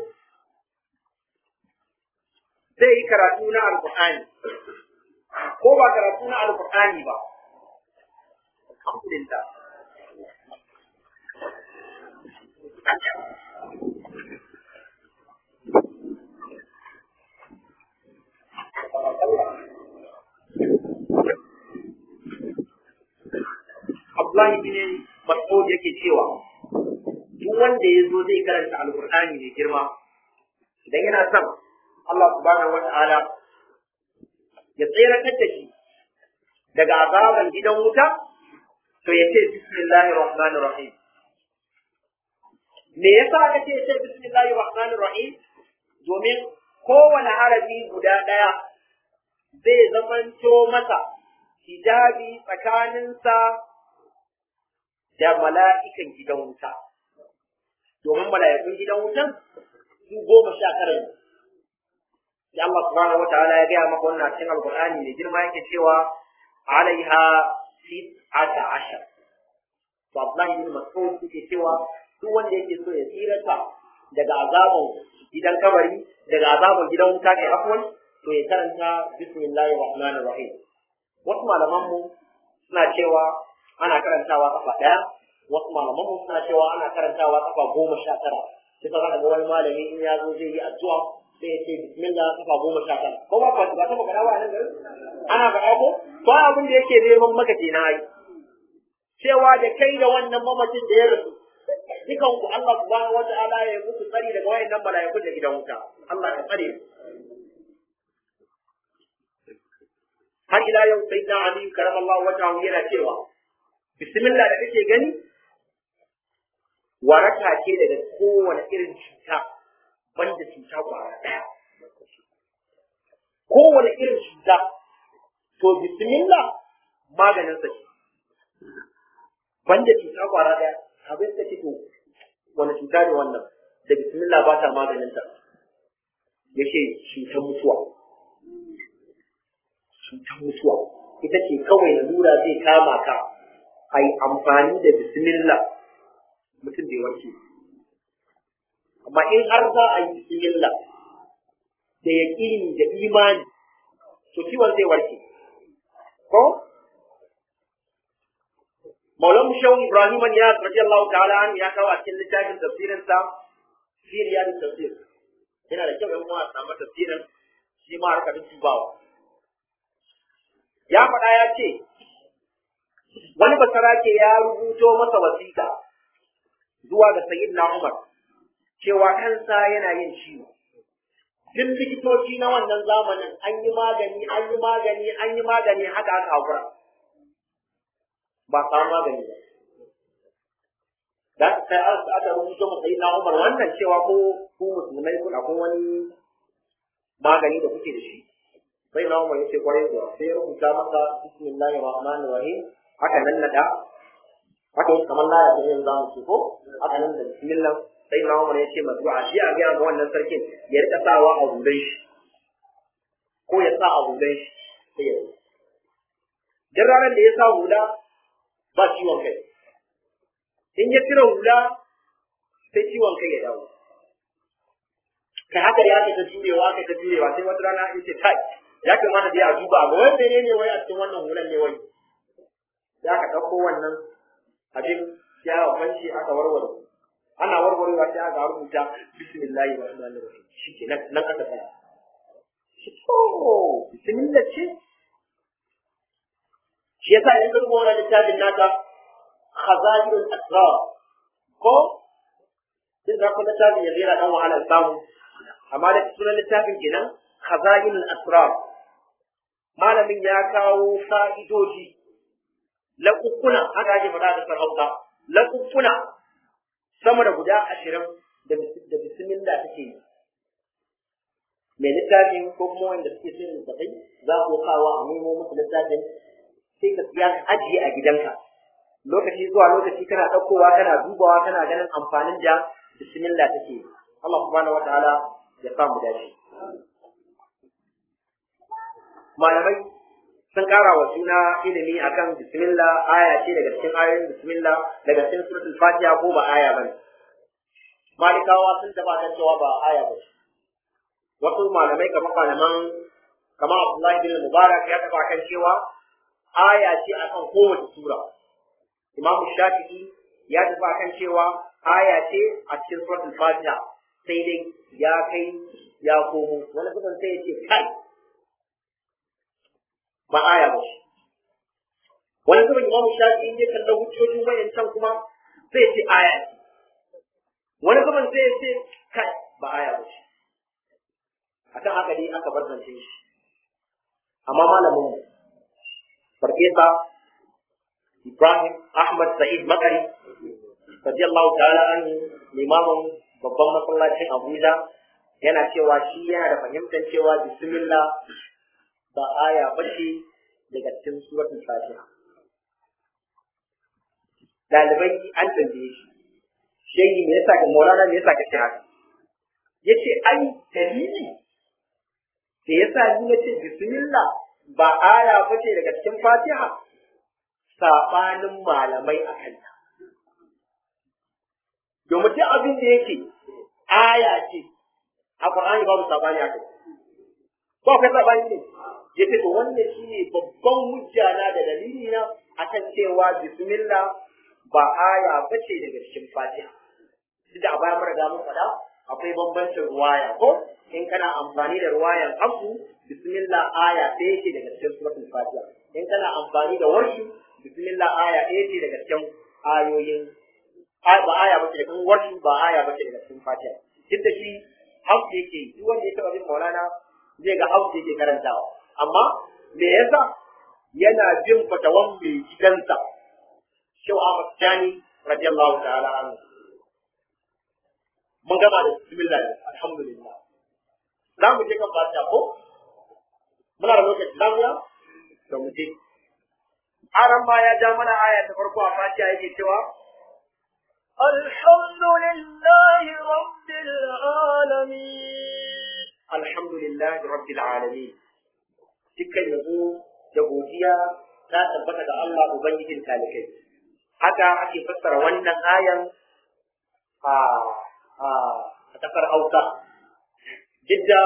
zai yi karatu na alkur'ani ko ba karatu na alkur'ani ba alhamdulillah Abdullahi bin Mas'ud yake cewa duk wanda ya zo zai karanta Alƙur'ani mai girma idan yana son Allah subhanahu wa ta'ala ya tseratar da shi daga azaban gidan wuta to ya ce bismillahir rahmanir rahim me yasa aka ce ce bismillahir rahmanir rahim domin kowane harafi guda ɗaya zai zamanto masa hijabi tsakaninsa da mala'ikan gidan wuta. Domin mala'ikun gidan wutan su goma sha tara ne. Sai Allah subhanahu wa ta'ala ya gaya maka wannan cikin Alƙur'ani da girma yake cewa alaiha tis'ata ashar. To Abdullahi bin Mas'ud yake cewa duk wanda yake so ya tsirata daga azabin gidan kabari daga azabin gidan wuta kai afwan to ya karanta bismillahir rahmanir rahim. Wasu malaman mu suna cewa ana karantawa kafa ɗaya wasu malaman mu suna cewa ana karantawa kafa goma sha tara sai ka ga wani malami in ya zo zai yi addu'a sai ya ce bismillah kafa goma sha tara ko ba ba ta faɗa ba nan garin ana faɗa ko to abin da yake neman maka kenan ai cewa da kai da wannan mamacin da ya rasu dukan ku Allah subhanahu wata'ala ya muku tsari daga wayannan mala'iku da gidan wuta Allah ka tsare har ila yau sai na Ali karamallahu wajhahu yana cewa bismillah da kake gani waraka ce daga kowane irin cuta banda cuta kwara daya kowane irin cuta to bismillah maganin sa ce banda cuta kwara daya abin da to wani cuta ne wannan da bismillah ba ta maganin ta yace cutar mutuwa cutar mutuwa ita ce kawai lura zai kama ka a yi amfani da bismillah mutum bai warke amma in har za a yi bismillah da yaƙini da imani to ciwon zai warke ko Maulan Shehu Ibrahim ya radiyallahu ta'ala an ya kawo a cikin littafin tafsirin sa Siriya da tafsir yana da kyau yan uwa a samu tafsirin shi ma harka duddubawa ya faɗa ya ce wani basarake ya rubuto masa wasiƙa zuwa ga sayyidina Umar cewa kansa yana yin ciwo duk likitoci na wannan zamanin an yi magani an yi magani an yi magani haka aka hakura ba samu magani ba da sai aka rubuto masa sayyidina Umar wannan cewa ko ku musulmai kuna kun wani magani da kuke da shi sai na umar yace kwarai da sai rubuta masa bismillahir rahmanir rahim haka nan nada haka kamar la ya yin zamu ce ko haka nan da bismillah sai na umar yace mazru'a shi a ga wannan sarkin ya rika sawa a hulan shi ko ya sa a hulan shi sai ya duk ranar da ya sa hula ba ciwon kai in ya cire hula sai ciwon kai ya dawo kai haka ya ka ta jurewa ka ta jurewa sai wata rana ya ce kai ya kamata dai a duba ga wai mene ne wai a cikin wannan hulan ne wai ya ka ɗauko wannan abin ya kwanci aka warware ana warwarewa sai aka rubuta bismillahi rahmanir rahim shi ke nan nan aka tsaya shi to bismillah ce shi yasa idan ka rubuta wannan littafin naka khazanul asrar ko sai za ku littafin ya zira dan wahalar samu amma da sunan littafin kenan khazanul asrar malamin ya kawo fa'idoji laƙuƙuna haka ake faɗa da sarauta laƙuƙuna sama da guda ashirin da bismillah take yi mai littafin ko kuma wanda suke son littafai za ku kawo a nemo musu littafin sai ka siya ka ajiye a gidanka lokaci zuwa lokaci kana ɗaukowa kana dubawa kana ganin amfanin da bismillah take yi Allah subhanahu wa ta'ala ya samu dace malamai sun kara wa suna ilimi akan bismillah aya ce daga cikin ayoyin bismillah daga cikin suratul fatiha ko ba aya bane malikawa sun taba kan cewa ba aya ba wasu malamai kamar malaman kamar Abdullahi bin Mubarak ya taba kan cewa aya ce akan kowace sura Imam Shafi'i ya taba kan cewa aya ce a cikin suratul fatiha sai dai ya kai ya komo wani kusan sai ya ce kai ba aya ba shi wani zuban imam shafi in ya kalla hujjojin wayancan kuma sai ce aya ce wani zuban sai ya ce kai ba aya ba shi akan haka dai aka bar zance shi amma malamin mu farfesa Ibrahim Ahmad Sa'id Makari radiyallahu ta'ala an limamin babban masallacin Abuja yana cewa shi yana da fahimtar cewa bismillah ba aya ba ce daga cikin suratul fatiha dalibai an tambaye shi shehi me yasa ka maulana me yasa ka ce haka yace ai dalili da yasa ni nace bismillah ba aya ba ce daga cikin fatiha sabanin malamai a kanta domin duk abin da yake aya ce a Qur'ani babu sabani a kai ba kai sabani ne ya ce to wannan shi ne babban hujja na da dalili na akan cewa bismillah ba aya bace daga cikin fatiha duk da a baya mara mun faɗa akwai bambancin ruwaya ko in kana amfani da ruwayan abu bismillah aya ɗaya ce daga cikin suratul fatiha in kana amfani da warshi bismillah aya ɗaya ce daga cikin ayoyin ba aya bace daga cikin warshi ba aya bace daga cikin fatiha duk da shi hausa yake duk wanda ya taɓa bin maulana zai ga hausa yake karantawa amma me yasa yana bin fatawan mai gidansa Shehu Ahmad Tani radiyallahu ta'ala anhu mun gama da bismillah alhamdulillah za mu je kan fatiha ko muna da lokaci za mu ya da mu je aran ma ya ja mana aya ta farko a fatiha yake cewa الحمد لله رب العالمين alhamdulillahi rabbil alamin dukkan yabo da godiya ta tabbata ga Allah ubangijin talikai haka ake fassara wannan ayan a a kasar Hausa jidda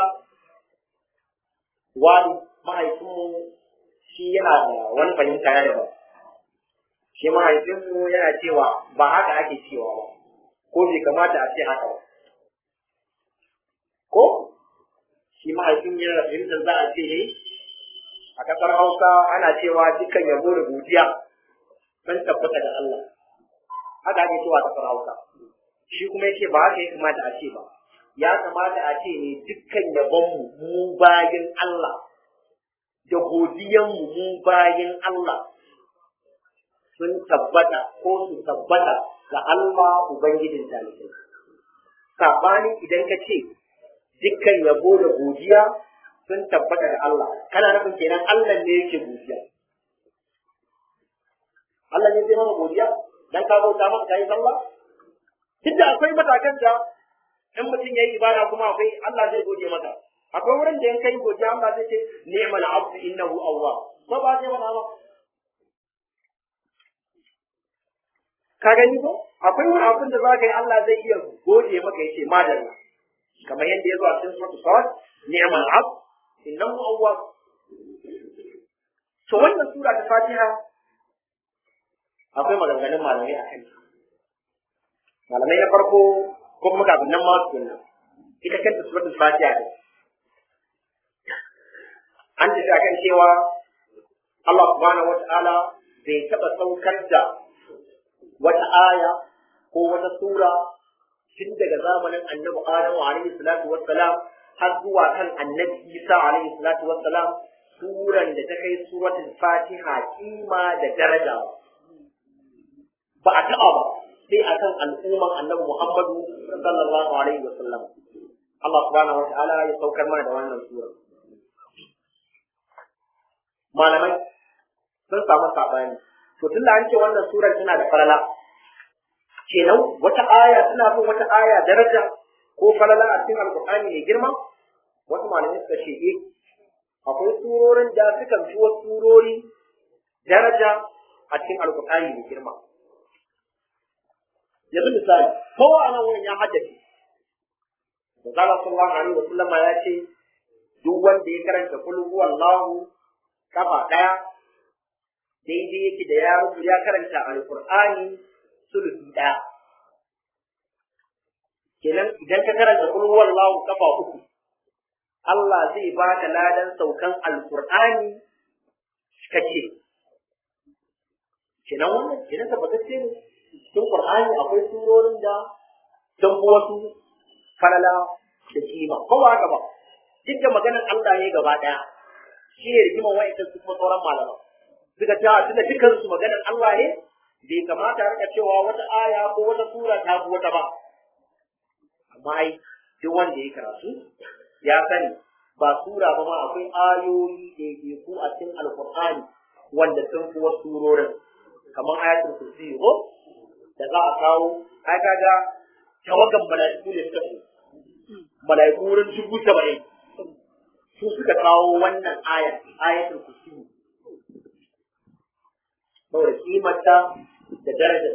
wani mahaifinmu shi yana da wani fahimta na daban shi mahaifinmu yana cewa ba haka ake cewa ba ko bai kamata a ce haka ba ko shi mahaifin yana fahimtar za a ce ne a kasar hausa ana cewa dukkan yabo da godiya sun tabbata da Allah haka ake cewa a kasar hausa shi kuma yake ba haka ya kamata a ce ba ya kamata a ce ne dukkan yabonmu mu bayin Allah da godiyanmu mu bayin Allah sun tabbata ko su tabbata ga Allah Ubangijin talibai. Saɓani idan ka ce dukkan yabo da godiya sun tabbata da Allah, kana nufin kenan Allah ne yake godiya. Allah ne zai mana godiya dan ka bauta masa kai sallah? Duk da akwai matakan da in mutum ya yi ibada kuma akwai Allah zai gode maka. Akwai wurin da in kai godiya Allah zai ce ni'mal abdu innahu awwab. Ko ba zai mana ba? ka gani ko akwai wani abin da zaka yi Allah zai iya gode maka yace madalla kamar yadda ya zo a cikin suratul sad ni'mal abd innahu awwab to wannan sura ta Fatiha akwai maganganun malamai a kanta malamai na farko ko kuma kafin nan ma tukunna ita kanta suratul Fatiha ne an tafi akan cewa Allah subhanahu wa ta'ala bai taɓa saukar da wata aya ko wata sura tun daga zamanin annabi Adamu alaihi salatu wassalam har zuwa kan annabi Isa alaihi salatu wassalam suran da ta kai suratul Fatiha kima da daraja ba a taɓa ba sai akan al'umman annabi Muhammadu sallallahu alaihi wasallam Allah subhanahu wa ta'ala ya saukar mana da wannan sura malamai sun samu saɓani to tun da an ce wannan surar tana da falala kenan wata aya tana bin wata aya daraja ko falala a cikin alkur'ani mai girma wasu malamai suka ce eh akwai surorin da suka fi wasu surori daraja a cikin alkur'ani mai girma yanzu misali kowa a nan wurin ya haddace da zala sallallahu alaihi wa sallama ya ce duk wanda ya karanta kul huwallahu kafa daya daidai yake da ya rubu ya karanta alqur'ani sulusi daya kenan idan ka karanta kul huwallahu kafa uku Allah zai baka ladan saukan alqur'ani kace kenan wannan kenan tabbatacce ne cikin qur'ani akwai surorin da sun fi wasu falala da kima ko ba haka ba duk da maganar Allah ne gaba daya shi ne rigimar wa'ancan su kuma sauran malaman suka ce tunda dukkan su maganar Allah ne bai kamata rika cewa wata aya ko wata sura ta fi wata ba amma ai duk wanda ya karatu ya sani ba sura ba ma akwai ayoyi da ku a cikin alkur'ani wanda sun fi wasu surorin kamar ayatul kursi ko da za a kawo ai kaga tawagan mala'iku ne suka fi mala'iku wurin dubu saba'in su suka kawo wannan aya ayatul kursi saboda kimarta da darajar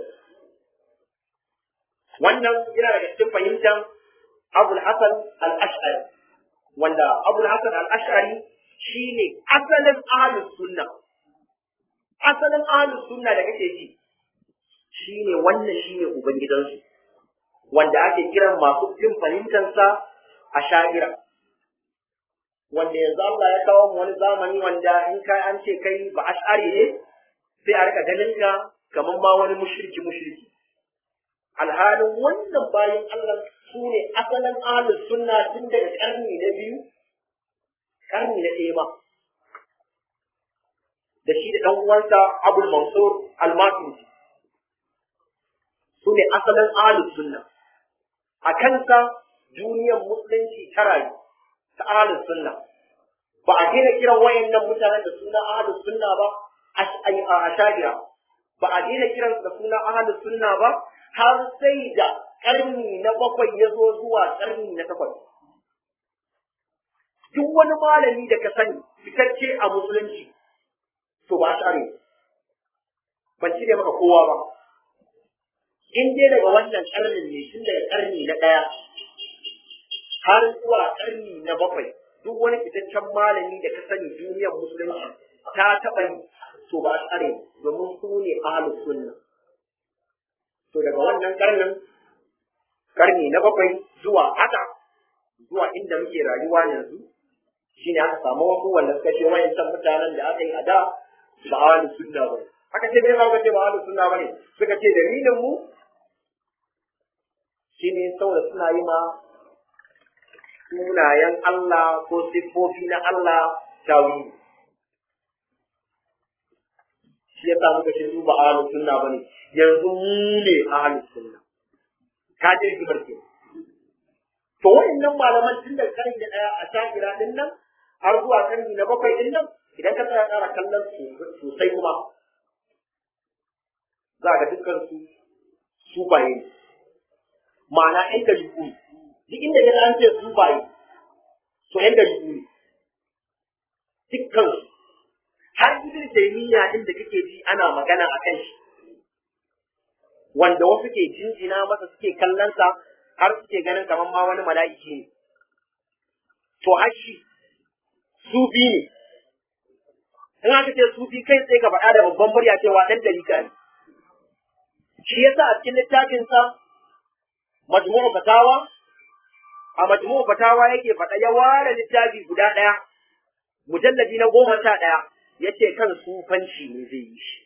wannan yana daga cikin fahimtar abul hasan al-ash'ari wanda abul hasan al-ash'ari shine asalin ahlus sunna asalin ahlus sunna da kake ji shine wannan shine ubangidansu wanda ake kiran masu bin fahimtansa a sha'ira wanda yanzu Allah ya kawo mu wani zamani wanda in kai an ce kai ba ash'ari ne sai a rika ganin ka kamar ma wani mushriki mushriki alhalin wannan bayan Allah su ne asalin ahlus sunna tun daga karni na biyu karni na ɗaya ma da shi da ɗan uwansa Abul Mansur Al-Maturidi su ne asalin ahlus sunna a kansa duniyar musulunci ta rayu ta ahlus sunna ba a daina kiran wayannan mutanen da suna ahlus sunna ba a shagira ba a daina kiran da suna ahlus sunna ba har sai da karni na bakwai ya zo zuwa karni na takwas duk wani malami da ka sani fitacce a musulunci to ba share ban cire maka kowa ba in dai daga wannan karnin ne tun daga karni na ɗaya har zuwa karni na bakwai duk wani fitaccen malami da ka sani duniyar musulunci ta taɓa yi to ba tsare domin su ne ahlus sunna to daga wannan karnin karni na bakwai zuwa haka zuwa inda muke rayuwa yanzu shine aka samu wasu wanda suka ce wayancan mutanen da aka yi a da ba ahlus sunna ba aka ce bai ba ce ba ahlus sunna bane suka ce dalilin mu shine saboda suna yi ma sunayen Allah ko siffofi na Allah tawili shi ya sa muka ce su ba ahlus sunna bane yanzu mu ne ahlus sunna ka je ki barke to wayannan malaman tun da karni da daya a shakira din nan har zuwa karni na bakwai din nan idan ka tsaya ƙara kallon su sosai kuma za ga dukkan su su baye ne ma'ana ɗan da yuku duk inda ya an ce su baye to ɗan da yuku ne dukkan su har ibn taymiya din da kake ji ana magana a kan shi wanda wasu ke jinjina masa suke kallon sa har suke ganin kamar ma wani mala'iki ne to har shi sufi ne in aka ce sufi kai sai ka faɗa da babban murya cewa ɗan dalika ne shi yasa a cikin littafin sa majmu'u fatawa a majmu'u fatawa yake faɗa ya ware littafi guda ɗaya mujalladi na goma sha ɗaya yace kan sufanci ne zai yi shi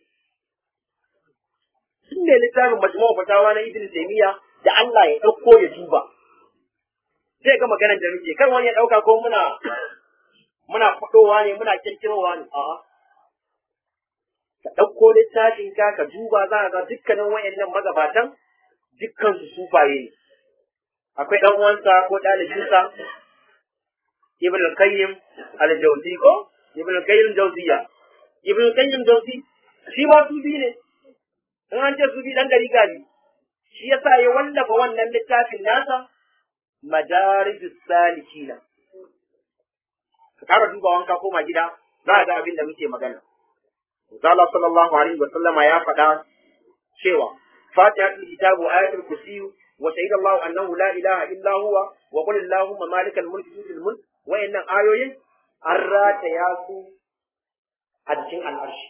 sun ne littafin majmu'u fatawa na ibn taymiya da Allah ya ɗauko ya duba zai ga maganar da muke kar wani ya ɗauka ko muna muna faɗowa ne muna kirkirowa ne a'a ka ɗauko littafin ka ka duba za ka ga dukkanin wayannan magabatan dukkan su sufaye ne akwai ɗan uwansa ko ɗalibinsa ibn al-qayyim al-jawzi ko ibn al-qayyim jawziya ibn al-qayyim jawzi shi ma sufi ne in an ce sufi dan gari gari shi yasa ya wallafa wannan littafin nasa madarijus salikina ka kara duba wanka koma gida za a ga abin da muke magana Allah sallallahu alaihi wa sallama ya faɗa cewa fatihatul kitabu ayatul kursi wa shahida Allah annahu la ilaha illa huwa wa qul allahumma malikal mulki tutil mulk wayannan ayoyin an rataya su a cikin al'arshi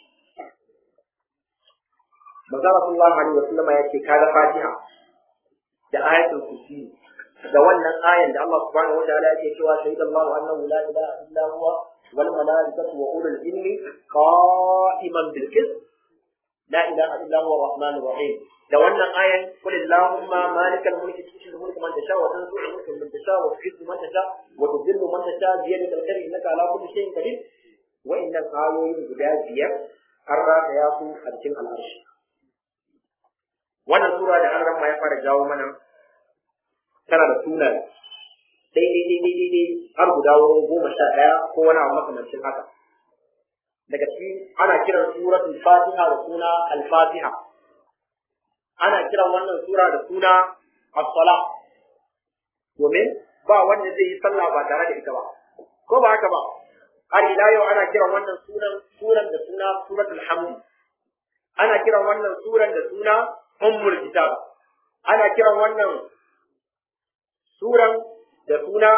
Manzo sallallahu alaihi wa sallama ya ce kaga fatiha da ayatul kursi da wannan ayan da Allah subhanahu wa ta'ala yake cewa shahida Allah annahu la ilaha illa huwa wal malaikatu wa ulul ilmi qa'iman bil qist la ilaha illa huwa arrahmanur rahim da wannan ayan qul allahumma malikal mulki tu'til mulka man tasha wa tanzi'u mulka man tasha wa tu'izzu man tasha wa tudhillu man tasha bi yadika al-khayr innaka ala kulli shay'in qadir wa inna ayoyin guda biyar an rata ya su a cikin al'arshi wannan sura da an ramma ya fara jawo mana tana da sunaye daidai daidai daidai har guda wurin goma sha ɗaya ko wani abu makamancin haka daga ciki ana kiran suratul fatiha da suna al-fatiha ana kiran wannan sura da suna as-sala domin ba wanda zai yi sallah ba tare da ita ba ko ba haka ba har ila yau ana kiran wannan sunan suran da suna suratul hamd ana kiran wannan suran da suna ummul kitab ana kiran wannan suran da suna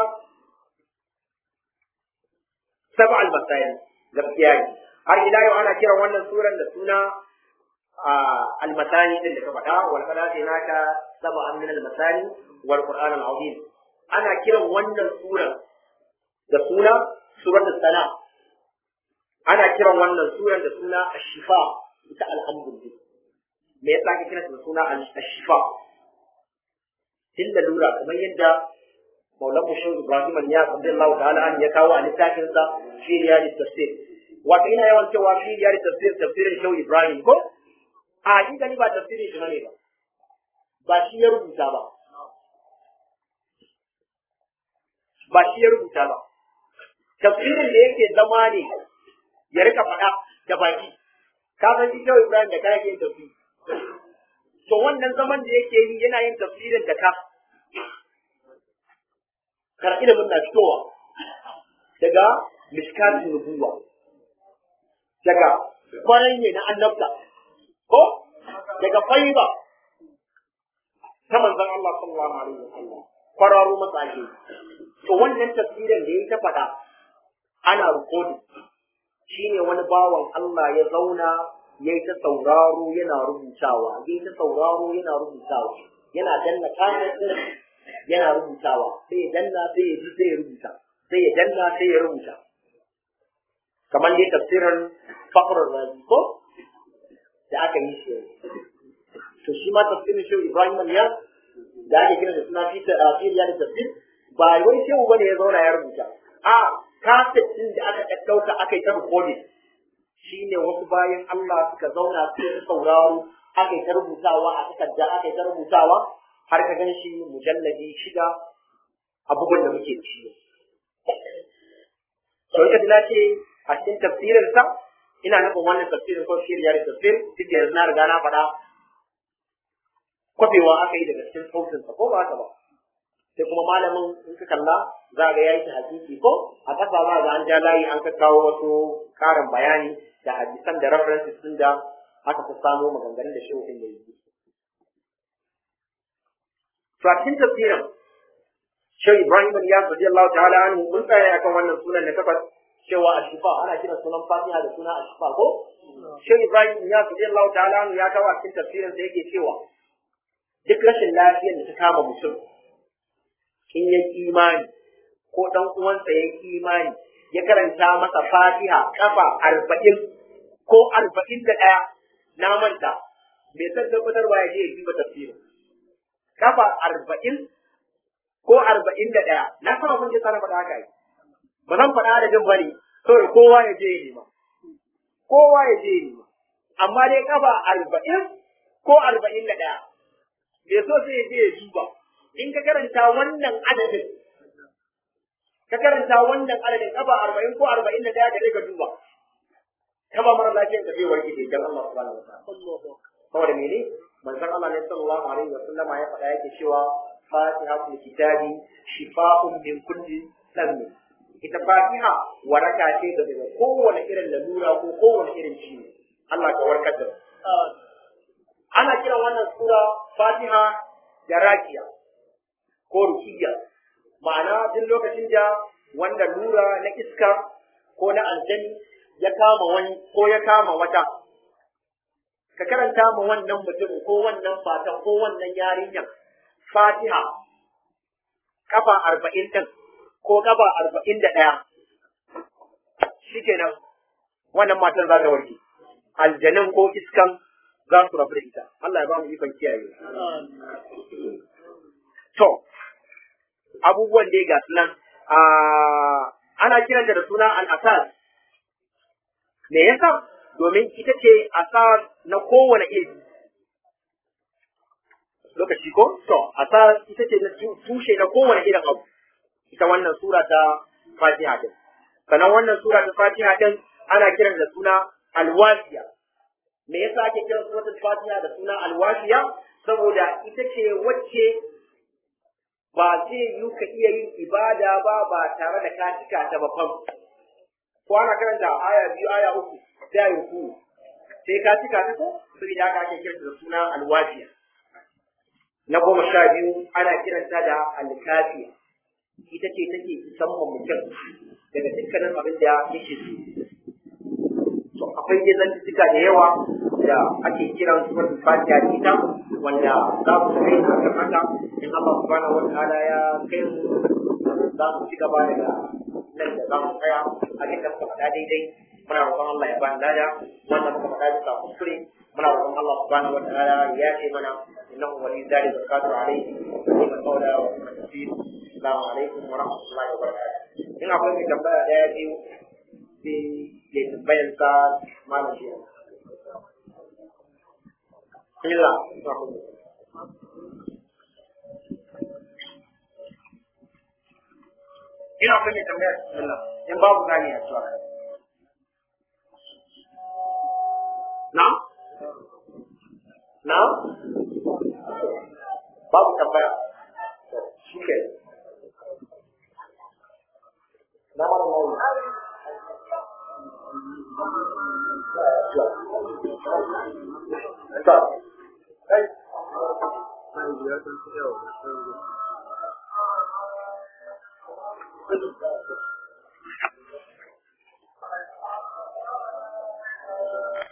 saba al-masail gaskiya ne har ila yau ana kiran wannan suran da suna al-masani din da ka faɗa wal qadati naka saba min al-masani wal qur'an al-azim ana kiran wannan suran da suna surat sana ana kiran wannan suran da suna ash-shifa ita alhamdulillah me yasa ake kiran da suna ash-shifa tun da lura kamar yadda maulan mushin ibrahim ya abdullah ta'ala an ya kawo a littafin sa fi riyadi tafsir wato ina yawan cewa fi riyadi tafsir tafsirin shehu ibrahim ko a hakika ni ba tafsirin shi bane ba ba shi ya rubuta ba ba shi ya rubuta ba tafsirin da yake zama ne ya rika faɗa da baki ka san shi shehu ibrahim da kake yin tafsiri to wannan zaman da yake yi yana yin tafsirin da ka kar ilimin na fitowa daga miskatin nubuwa daga kwanan ne na annabta ko daga faiba ta manzon Allah sallallahu alaihi wasallam kwararo masa ake to wannan tafsirin da ya ta faɗa ana rikodin shine wani bawan Allah ya zauna ya yi ta sauraro yana rubutawa ya yi ta sauraro yana rubutawa yana danna kayan yana rubutawa sai ya danna sai ya ji sai ya rubuta sai ya danna sai ya rubuta kamar dai tafsirin fakhrar razi ko da aka yi shi to shi ma tafsirin shi Ibrahim ya da ake kira da suna fi ya da tafsir ba wai shehu bane ya zauna ya rubuta a kaset din da aka ɗauka aka yi ta recording shine wasu bayan Allah suka zauna su sauraro aka yi ta rubutawa a takarda aka yi ta rubutawa har ka gan shi mujalladi shida abubuwan da muke ci sau ka na ce a cikin tafsirin sa ina nufin wannan tafsirin ko shirya da tafsir duk da yanzu na riga na faɗa kwafewa aka yi daga cikin sautinsa ko ba haka ba sai kuma malamin in ka kalla za ga yayi hakiki ko a kasa za ga an ja layi an ka kawo wasu karin bayani da hadisan da references din da aka fi samo maganganun da shi din da yi to a cikin tafsirin Shehu Ibrahim bin Yas radiyallahu ta'ala anhu mun tsaya akan wannan sunan da takwas cewa ashifa ana kiran sunan Fatiha da suna ashifa ko Shehu Ibrahim bin Yas radiyallahu ta'ala anhu ya kawo a cikin tafsirin sa yake cewa duk rashin lafiyar da ta kama mutum in ya imani ko dan uwansa ya imani ya karanta masa fatiha kafa arba'in ko arba'in da ɗaya na manta bai san tabbatarwa ya je ya duba tafsirin kafa arba'in ko arba'in da ɗaya na san abin da sana faɗa haka yi ba zan faɗa da jin bane kawai kowa ya je ya nema kowa ya je ya nema amma dai kafa arba'in ko arba'in da ɗaya bai so sai ya je ya duba in ka karanta wannan adadin ka karanta wannan adadin kafa arba'in ko arba'in da daya da ka duba kaba mara lafiyar ka zai warke da dan Allah subhanahu wa ta'ala saboda mene manzon Allah ne sallallahu alaihi wa sallam ya faɗa yake cewa fatihatul kitabi shifa'un min kulli dhanbi ita fatiha waraka ce daga kowane irin lalura ko kowane irin ciwo Allah ka warkar da ana kiran wannan sura fatiha da rakiya ko rukiya ma'ana duk lokacin da wanda lura na iska ko na aljani ya kama wani ko ya kama wata ka karanta ma wannan mutum ko wannan fatan ko wannan yarinyar fatiha kafa arba'in ɗin ko kafa arba'in da ɗaya shikenan wannan matan za ta warke aljanin ko iskan za su rabu da ita Allah ya ba mu ikon kiyaye to abubuwan dai ga nan ana kiran da suna al-asas me yasa domin ita ce asas na kowane iri lokaci ko to asas ita ce na tushe na kowane irin abu ita wannan sura ta fatiha din sannan wannan sura ta fatiha din ana kiran da suna alwasiya me yasa ake kiran suratul fatiha da suna alwasiya saboda ita ce wacce ba zai yi ka iya yin ibada ba ba tare da ka cika ta ba fam ko ana karanta aya biyu aya uku sai ayi ku sai ka cika ta ko saboda haka ake kiranta da suna alwafiya na goma sha biyu ana kiranta da alkafiya ita ce take musamman mutum daga dukkanin abin da yake so to akwai dai zantuttuka da yawa da ake kiran suratul fatiha da ita wanda za mu kai a kan haka in Allah subhanahu wataala ya kai mu za mu ci gaba daga nan da za mu tsaya a cikin muka faɗa daidai muna roƙon Allah ya bani lada wannan muka faɗa bisa kuskure muna roƙon Allah subhanahu wataala ya ce mana innahu wali zalika qadiru alayhi wa man qawla wa man tafsir assalamu alaikum wa rahmatullahi wa barakatuh in akwai mai tambaya daya biyu sai ya tambayar sa malam shi Bismillah. Ina kuma mai tambayar bismillah. In babu gani a cewa. Na? Na? Babu tambaya. Shi ke. Na mara mawuni. Stop. Hey. Thank you.